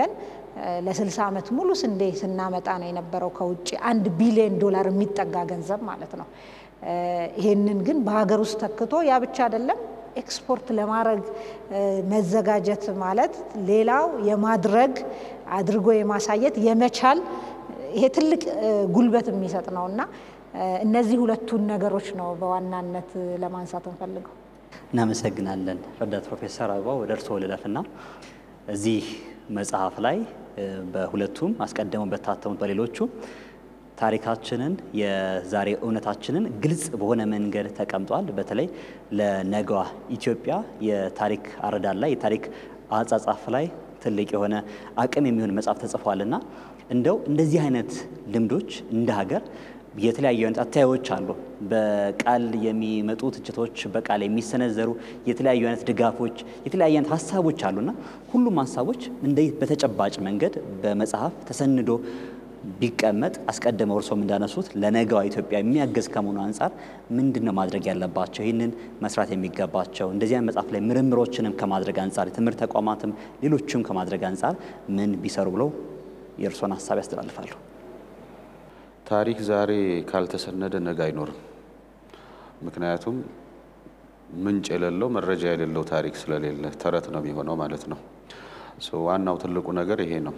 ለ60 ዓመት ሙሉ ስንዴ ስናመጣ ነው የነበረው ከውጭ አንድ ቢሊዮን ዶላር የሚጠጋ ገንዘብ ማለት ነው። ይሄንን ግን በሀገር ውስጥ ተክቶ ያ ብቻ አይደለም ኤክስፖርት ለማድረግ መዘጋጀት ማለት ሌላው የማድረግ አድርጎ የማሳየት የመቻል ይሄ ትልቅ ጉልበት የሚሰጥ ነው እና እነዚህ ሁለቱን ነገሮች ነው በዋናነት ለማንሳት እንፈልገው። እናመሰግናለን ረዳት ፕሮፌሰር አበባው ወደ እርስዎ ልለፍና እዚህ መጽሐፍ ላይ በሁለቱም አስቀድመው በታተሙት በሌሎቹ ታሪካችንን የዛሬ እውነታችንን ግልጽ በሆነ መንገድ ተቀምጧል። በተለይ ለነገዋ ኢትዮጵያ የታሪክ አረዳድ ላይ የታሪክ አጻጻፍ ላይ ትልቅ የሆነ አቅም የሚሆን መጽሐፍ ተጽፏልና እንደው እንደዚህ አይነት ልምዶች እንደ ሀገር የተለያዩ አይነት አተያዮች አሉ። በቃል የሚመጡ ትችቶች፣ በቃል የሚሰነዘሩ የተለያዩ አይነት ድጋፎች፣ የተለያዩ አይነት ሀሳቦች አሉና ሁሉም ሀሳቦች እንደ በተጨባጭ መንገድ በመጽሐፍ ተሰንዶ ቢቀመጥ አስቀድመው እርሶም እንዳነሱት ለነገዋ ኢትዮጵያ የሚያገዝ ከመሆኑ አንጻር ምንድን ነው ማድረግ ያለባቸው? ይህንን መስራት የሚገባቸው እንደዚህ አይነት መጽሐፍ ላይ ምርምሮችንም ከማድረግ አንጻር የትምህርት ተቋማትም ሌሎችም ከማድረግ አንጻር ምን ቢሰሩ ብለው የእርሶን ሀሳብ ያስተላልፋሉ? ታሪክ ዛሬ ካልተሰነደ ነገ አይኖርም። ምክንያቱም ምንጭ የሌለው መረጃ የሌለው ታሪክ ስለሌለ ተረት ነው የሚሆነው ማለት ነው። ዋናው ትልቁ ነገር ይሄ ነው።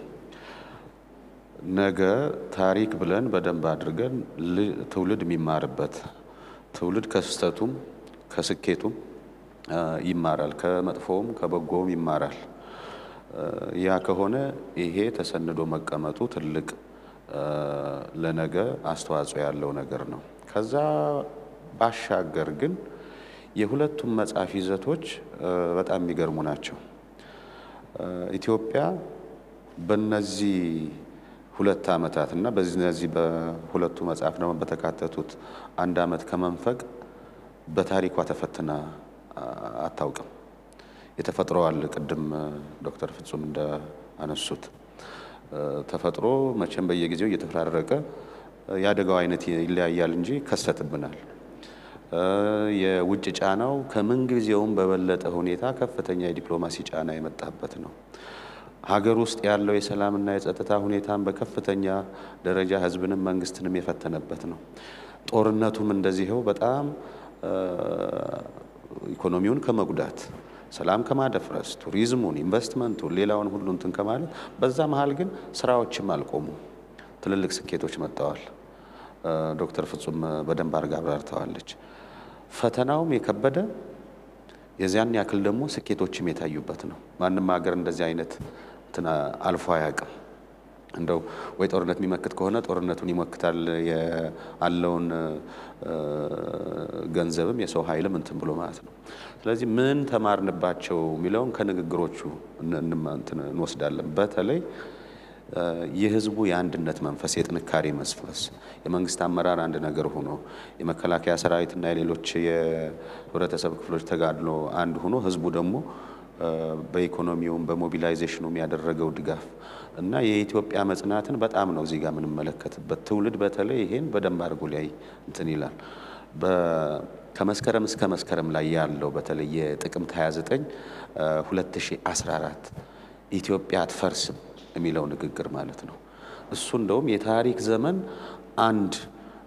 ነገ ታሪክ ብለን በደንብ አድርገን ትውልድ የሚማርበት ትውልድ ከስህተቱም ከስኬቱም ይማራል፣ ከመጥፎውም ከበጎውም ይማራል። ያ ከሆነ ይሄ ተሰንዶ መቀመጡ ትልቅ ለነገ አስተዋጽኦ ያለው ነገር ነው። ከዛ ባሻገር ግን የሁለቱም መጽሐፍ ይዘቶች በጣም የሚገርሙ ናቸው። ኢትዮጵያ በነዚህ ሁለት ዓመታት እና በዚህ በሁለቱ መጽሐፍ ደግሞ በተካተቱት አንድ ዓመት ከመንፈቅ በታሪኳ ተፈትና አታውቅም። የተፈጥሮዋል ቅድም ዶክተር ፍጹም እንዳነሱት ተፈጥሮ መቼም በየጊዜው እየተፈራረቀ የአደጋው አይነት ይለያያል እንጂ ከሰትብናል። የውጭ ጫናው ከምንጊዜውም በበለጠ ሁኔታ ከፍተኛ የዲፕሎማሲ ጫና የመጣበት ነው። ሀገር ውስጥ ያለው የሰላምና የጸጥታ ሁኔታን በከፍተኛ ደረጃ ሕዝብንም መንግስትንም የፈተነበት ነው። ጦርነቱም እንደዚህው በጣም ኢኮኖሚውን ከመጉዳት ሰላም ከማደፍረስ ቱሪዝሙን፣ ኢንቨስትመንቱን፣ ሌላውን ሁሉ እንትን ከማለት በዛ መሀል ግን ስራዎችም አልቆሙ። ትልልቅ ስኬቶች መጥተዋል። ዶክተር ፍጹም በደንብ አድርጋ አብራርተዋለች። ፈተናውም የከበደ የዚያን ያክል ደግሞ ስኬቶችም የታዩበት ነው። ማንም ሀገር እንደዚህ አይነት እንትን አልፎ አያውቅም። እንደው ወይ ጦርነት የሚመክት ከሆነ ጦርነቱን ይሞክታል ያለውን ገንዘብም የሰው ኃይልም እንትን ብሎ ማለት ነው። ስለዚህ ምን ተማርንባቸው የሚለውን ከንግግሮቹ እንወስዳለን። በተለይ የህዝቡ የአንድነት መንፈስ፣ የጥንካሬ መስፈስ፣ የመንግስት አመራር አንድ ነገር ሆኖ የመከላከያ ሰራዊትና የሌሎች የህብረተሰብ ክፍሎች ተጋድሎ አንድ ሆኖ ህዝቡ ደግሞ በኢኮኖሚውም በሞቢላይዜሽኑም ያደረገው ድጋፍ እና የኢትዮጵያ መጽናትን በጣም ነው እዚህ ጋር የምንመለከትበት። ትውልድ በተለይ ይሄን በደንብ አድርጎ ላይ እንትን ይላል። ከመስከረም እስከ መስከረም ላይ ያለው በተለይ የጥቅምት 29 2014 ኢትዮጵያ አትፈርስም የሚለው ንግግር ማለት ነው። እሱ እንደውም የታሪክ ዘመን አንድ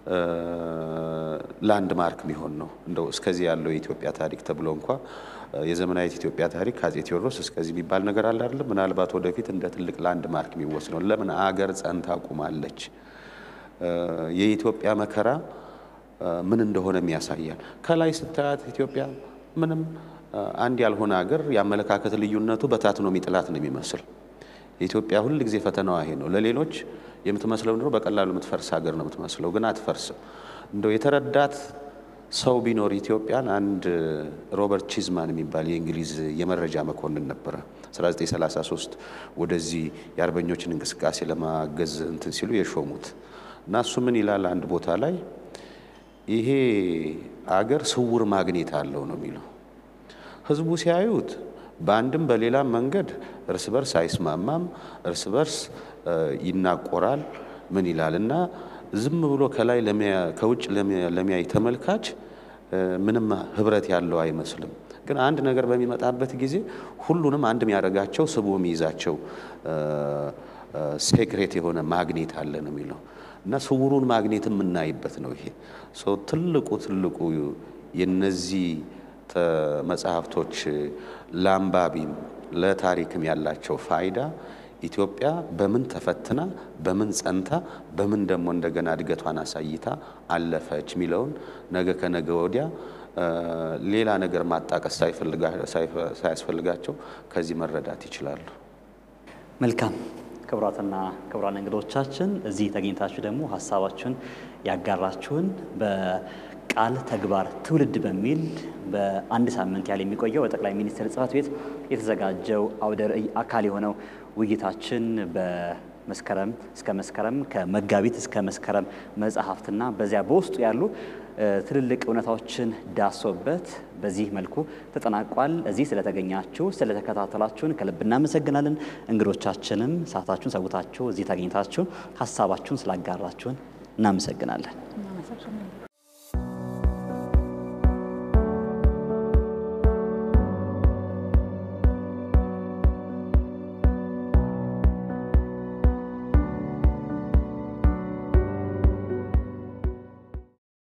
ላንድ ማርክ የሚሆን ነው። እንደው እስከዚህ ያለው የኢትዮጵያ ታሪክ ተብሎ እንኳ የዘመናዊት ኢትዮጵያ ታሪክ ከአፄ ቴዎድሮስ እስከዚህ የሚባል ነገር አለ አይደለም። ምናልባት ወደፊት እንደ ትልቅ ላንድ ማርክ የሚወስነው ለምን አገር ጸንታ ቁማለች። የኢትዮጵያ መከራ ምን እንደሆነም ያሳያል። ከላይ ስታያት ኢትዮጵያ ምንም አንድ ያልሆነ ሀገር የአመለካከት ልዩነቱ በታትኖ የሚጥላት ነው የሚመስል የኢትዮጵያ ሁል ጊዜ ፈተናዋ ይሄ ነው። ለሌሎች የምትመስለው ድሮ በቀላሉ የምትፈርስ ሀገር ነው የምትመስለው፣ ግን አትፈርስም። እንደው የተረዳት ሰው ቢኖር ኢትዮጵያን አንድ ሮበርት ቺዝማን የሚባል የእንግሊዝ የመረጃ መኮንን ነበረ። 1933 ወደዚህ የአርበኞችን እንቅስቃሴ ለማገዝ እንትን ሲሉ የሾሙት እና እሱ ምን ይላል አንድ ቦታ ላይ ይሄ አገር ስውር ማግኔት አለው ነው የሚለው። ህዝቡ ሲያዩት በአንድም በሌላም መንገድ እርስ በርስ አይስማማም፣ እርስ በርስ ይናቆራል። ምን ይላል እና ዝም ብሎ ከላይ ከውጭ ለሚያይ ተመልካች ምንም ህብረት ያለው አይመስልም። ግን አንድ ነገር በሚመጣበት ጊዜ ሁሉንም አንድ የሚያደርጋቸው ስቦ የሚይዛቸው ሴክሬት የሆነ ማግኔት አለ ነው የሚለው እና ስውሩን ማግኔት የምናይበት ነው ይሄ ሶ ትልቁ ትልቁ የነዚህ መጽሐፍቶች ለአንባቢም ለታሪክም ያላቸው ፋይዳ ኢትዮጵያ በምን ተፈትና በምን ጸንታ በምን ደግሞ እንደገና እድገቷን አሳይታ አለፈች የሚለውን ነገ ከነገ ወዲያ ሌላ ነገር ማጣቀስ ሳያስፈልጋቸው ከዚህ መረዳት ይችላሉ። መልካም ክቡራትና ክቡራን እንግዶቻችን እዚህ ተገኝታችሁ ደግሞ ሀሳባችሁን ያጋራችሁን በቃል ተግባር ትውልድ በሚል በአንድ ሳምንት ያህል የሚቆየው በጠቅላይ ሚኒስትር ጽሕፈት ቤት የተዘጋጀው አውደ ርዕይ አካል የሆነው ውይይታችን በመስከረም እስከ መስከረም ከመጋቢት እስከ መስከረም መጽሐፍትና በዚያ በውስጡ ያሉ ትልልቅ እውነታዎችን ዳሶበት በዚህ መልኩ ተጠናቋል። እዚህ ስለተገኛችሁ ስለተከታተላችሁን ከልብ እናመሰግናለን። እንግዶቻችንም ሰዓታችሁን ሰውታችሁ እዚህ ተገኝታችሁ ሀሳባችሁን ስላጋራችሁን እናመሰግናለን።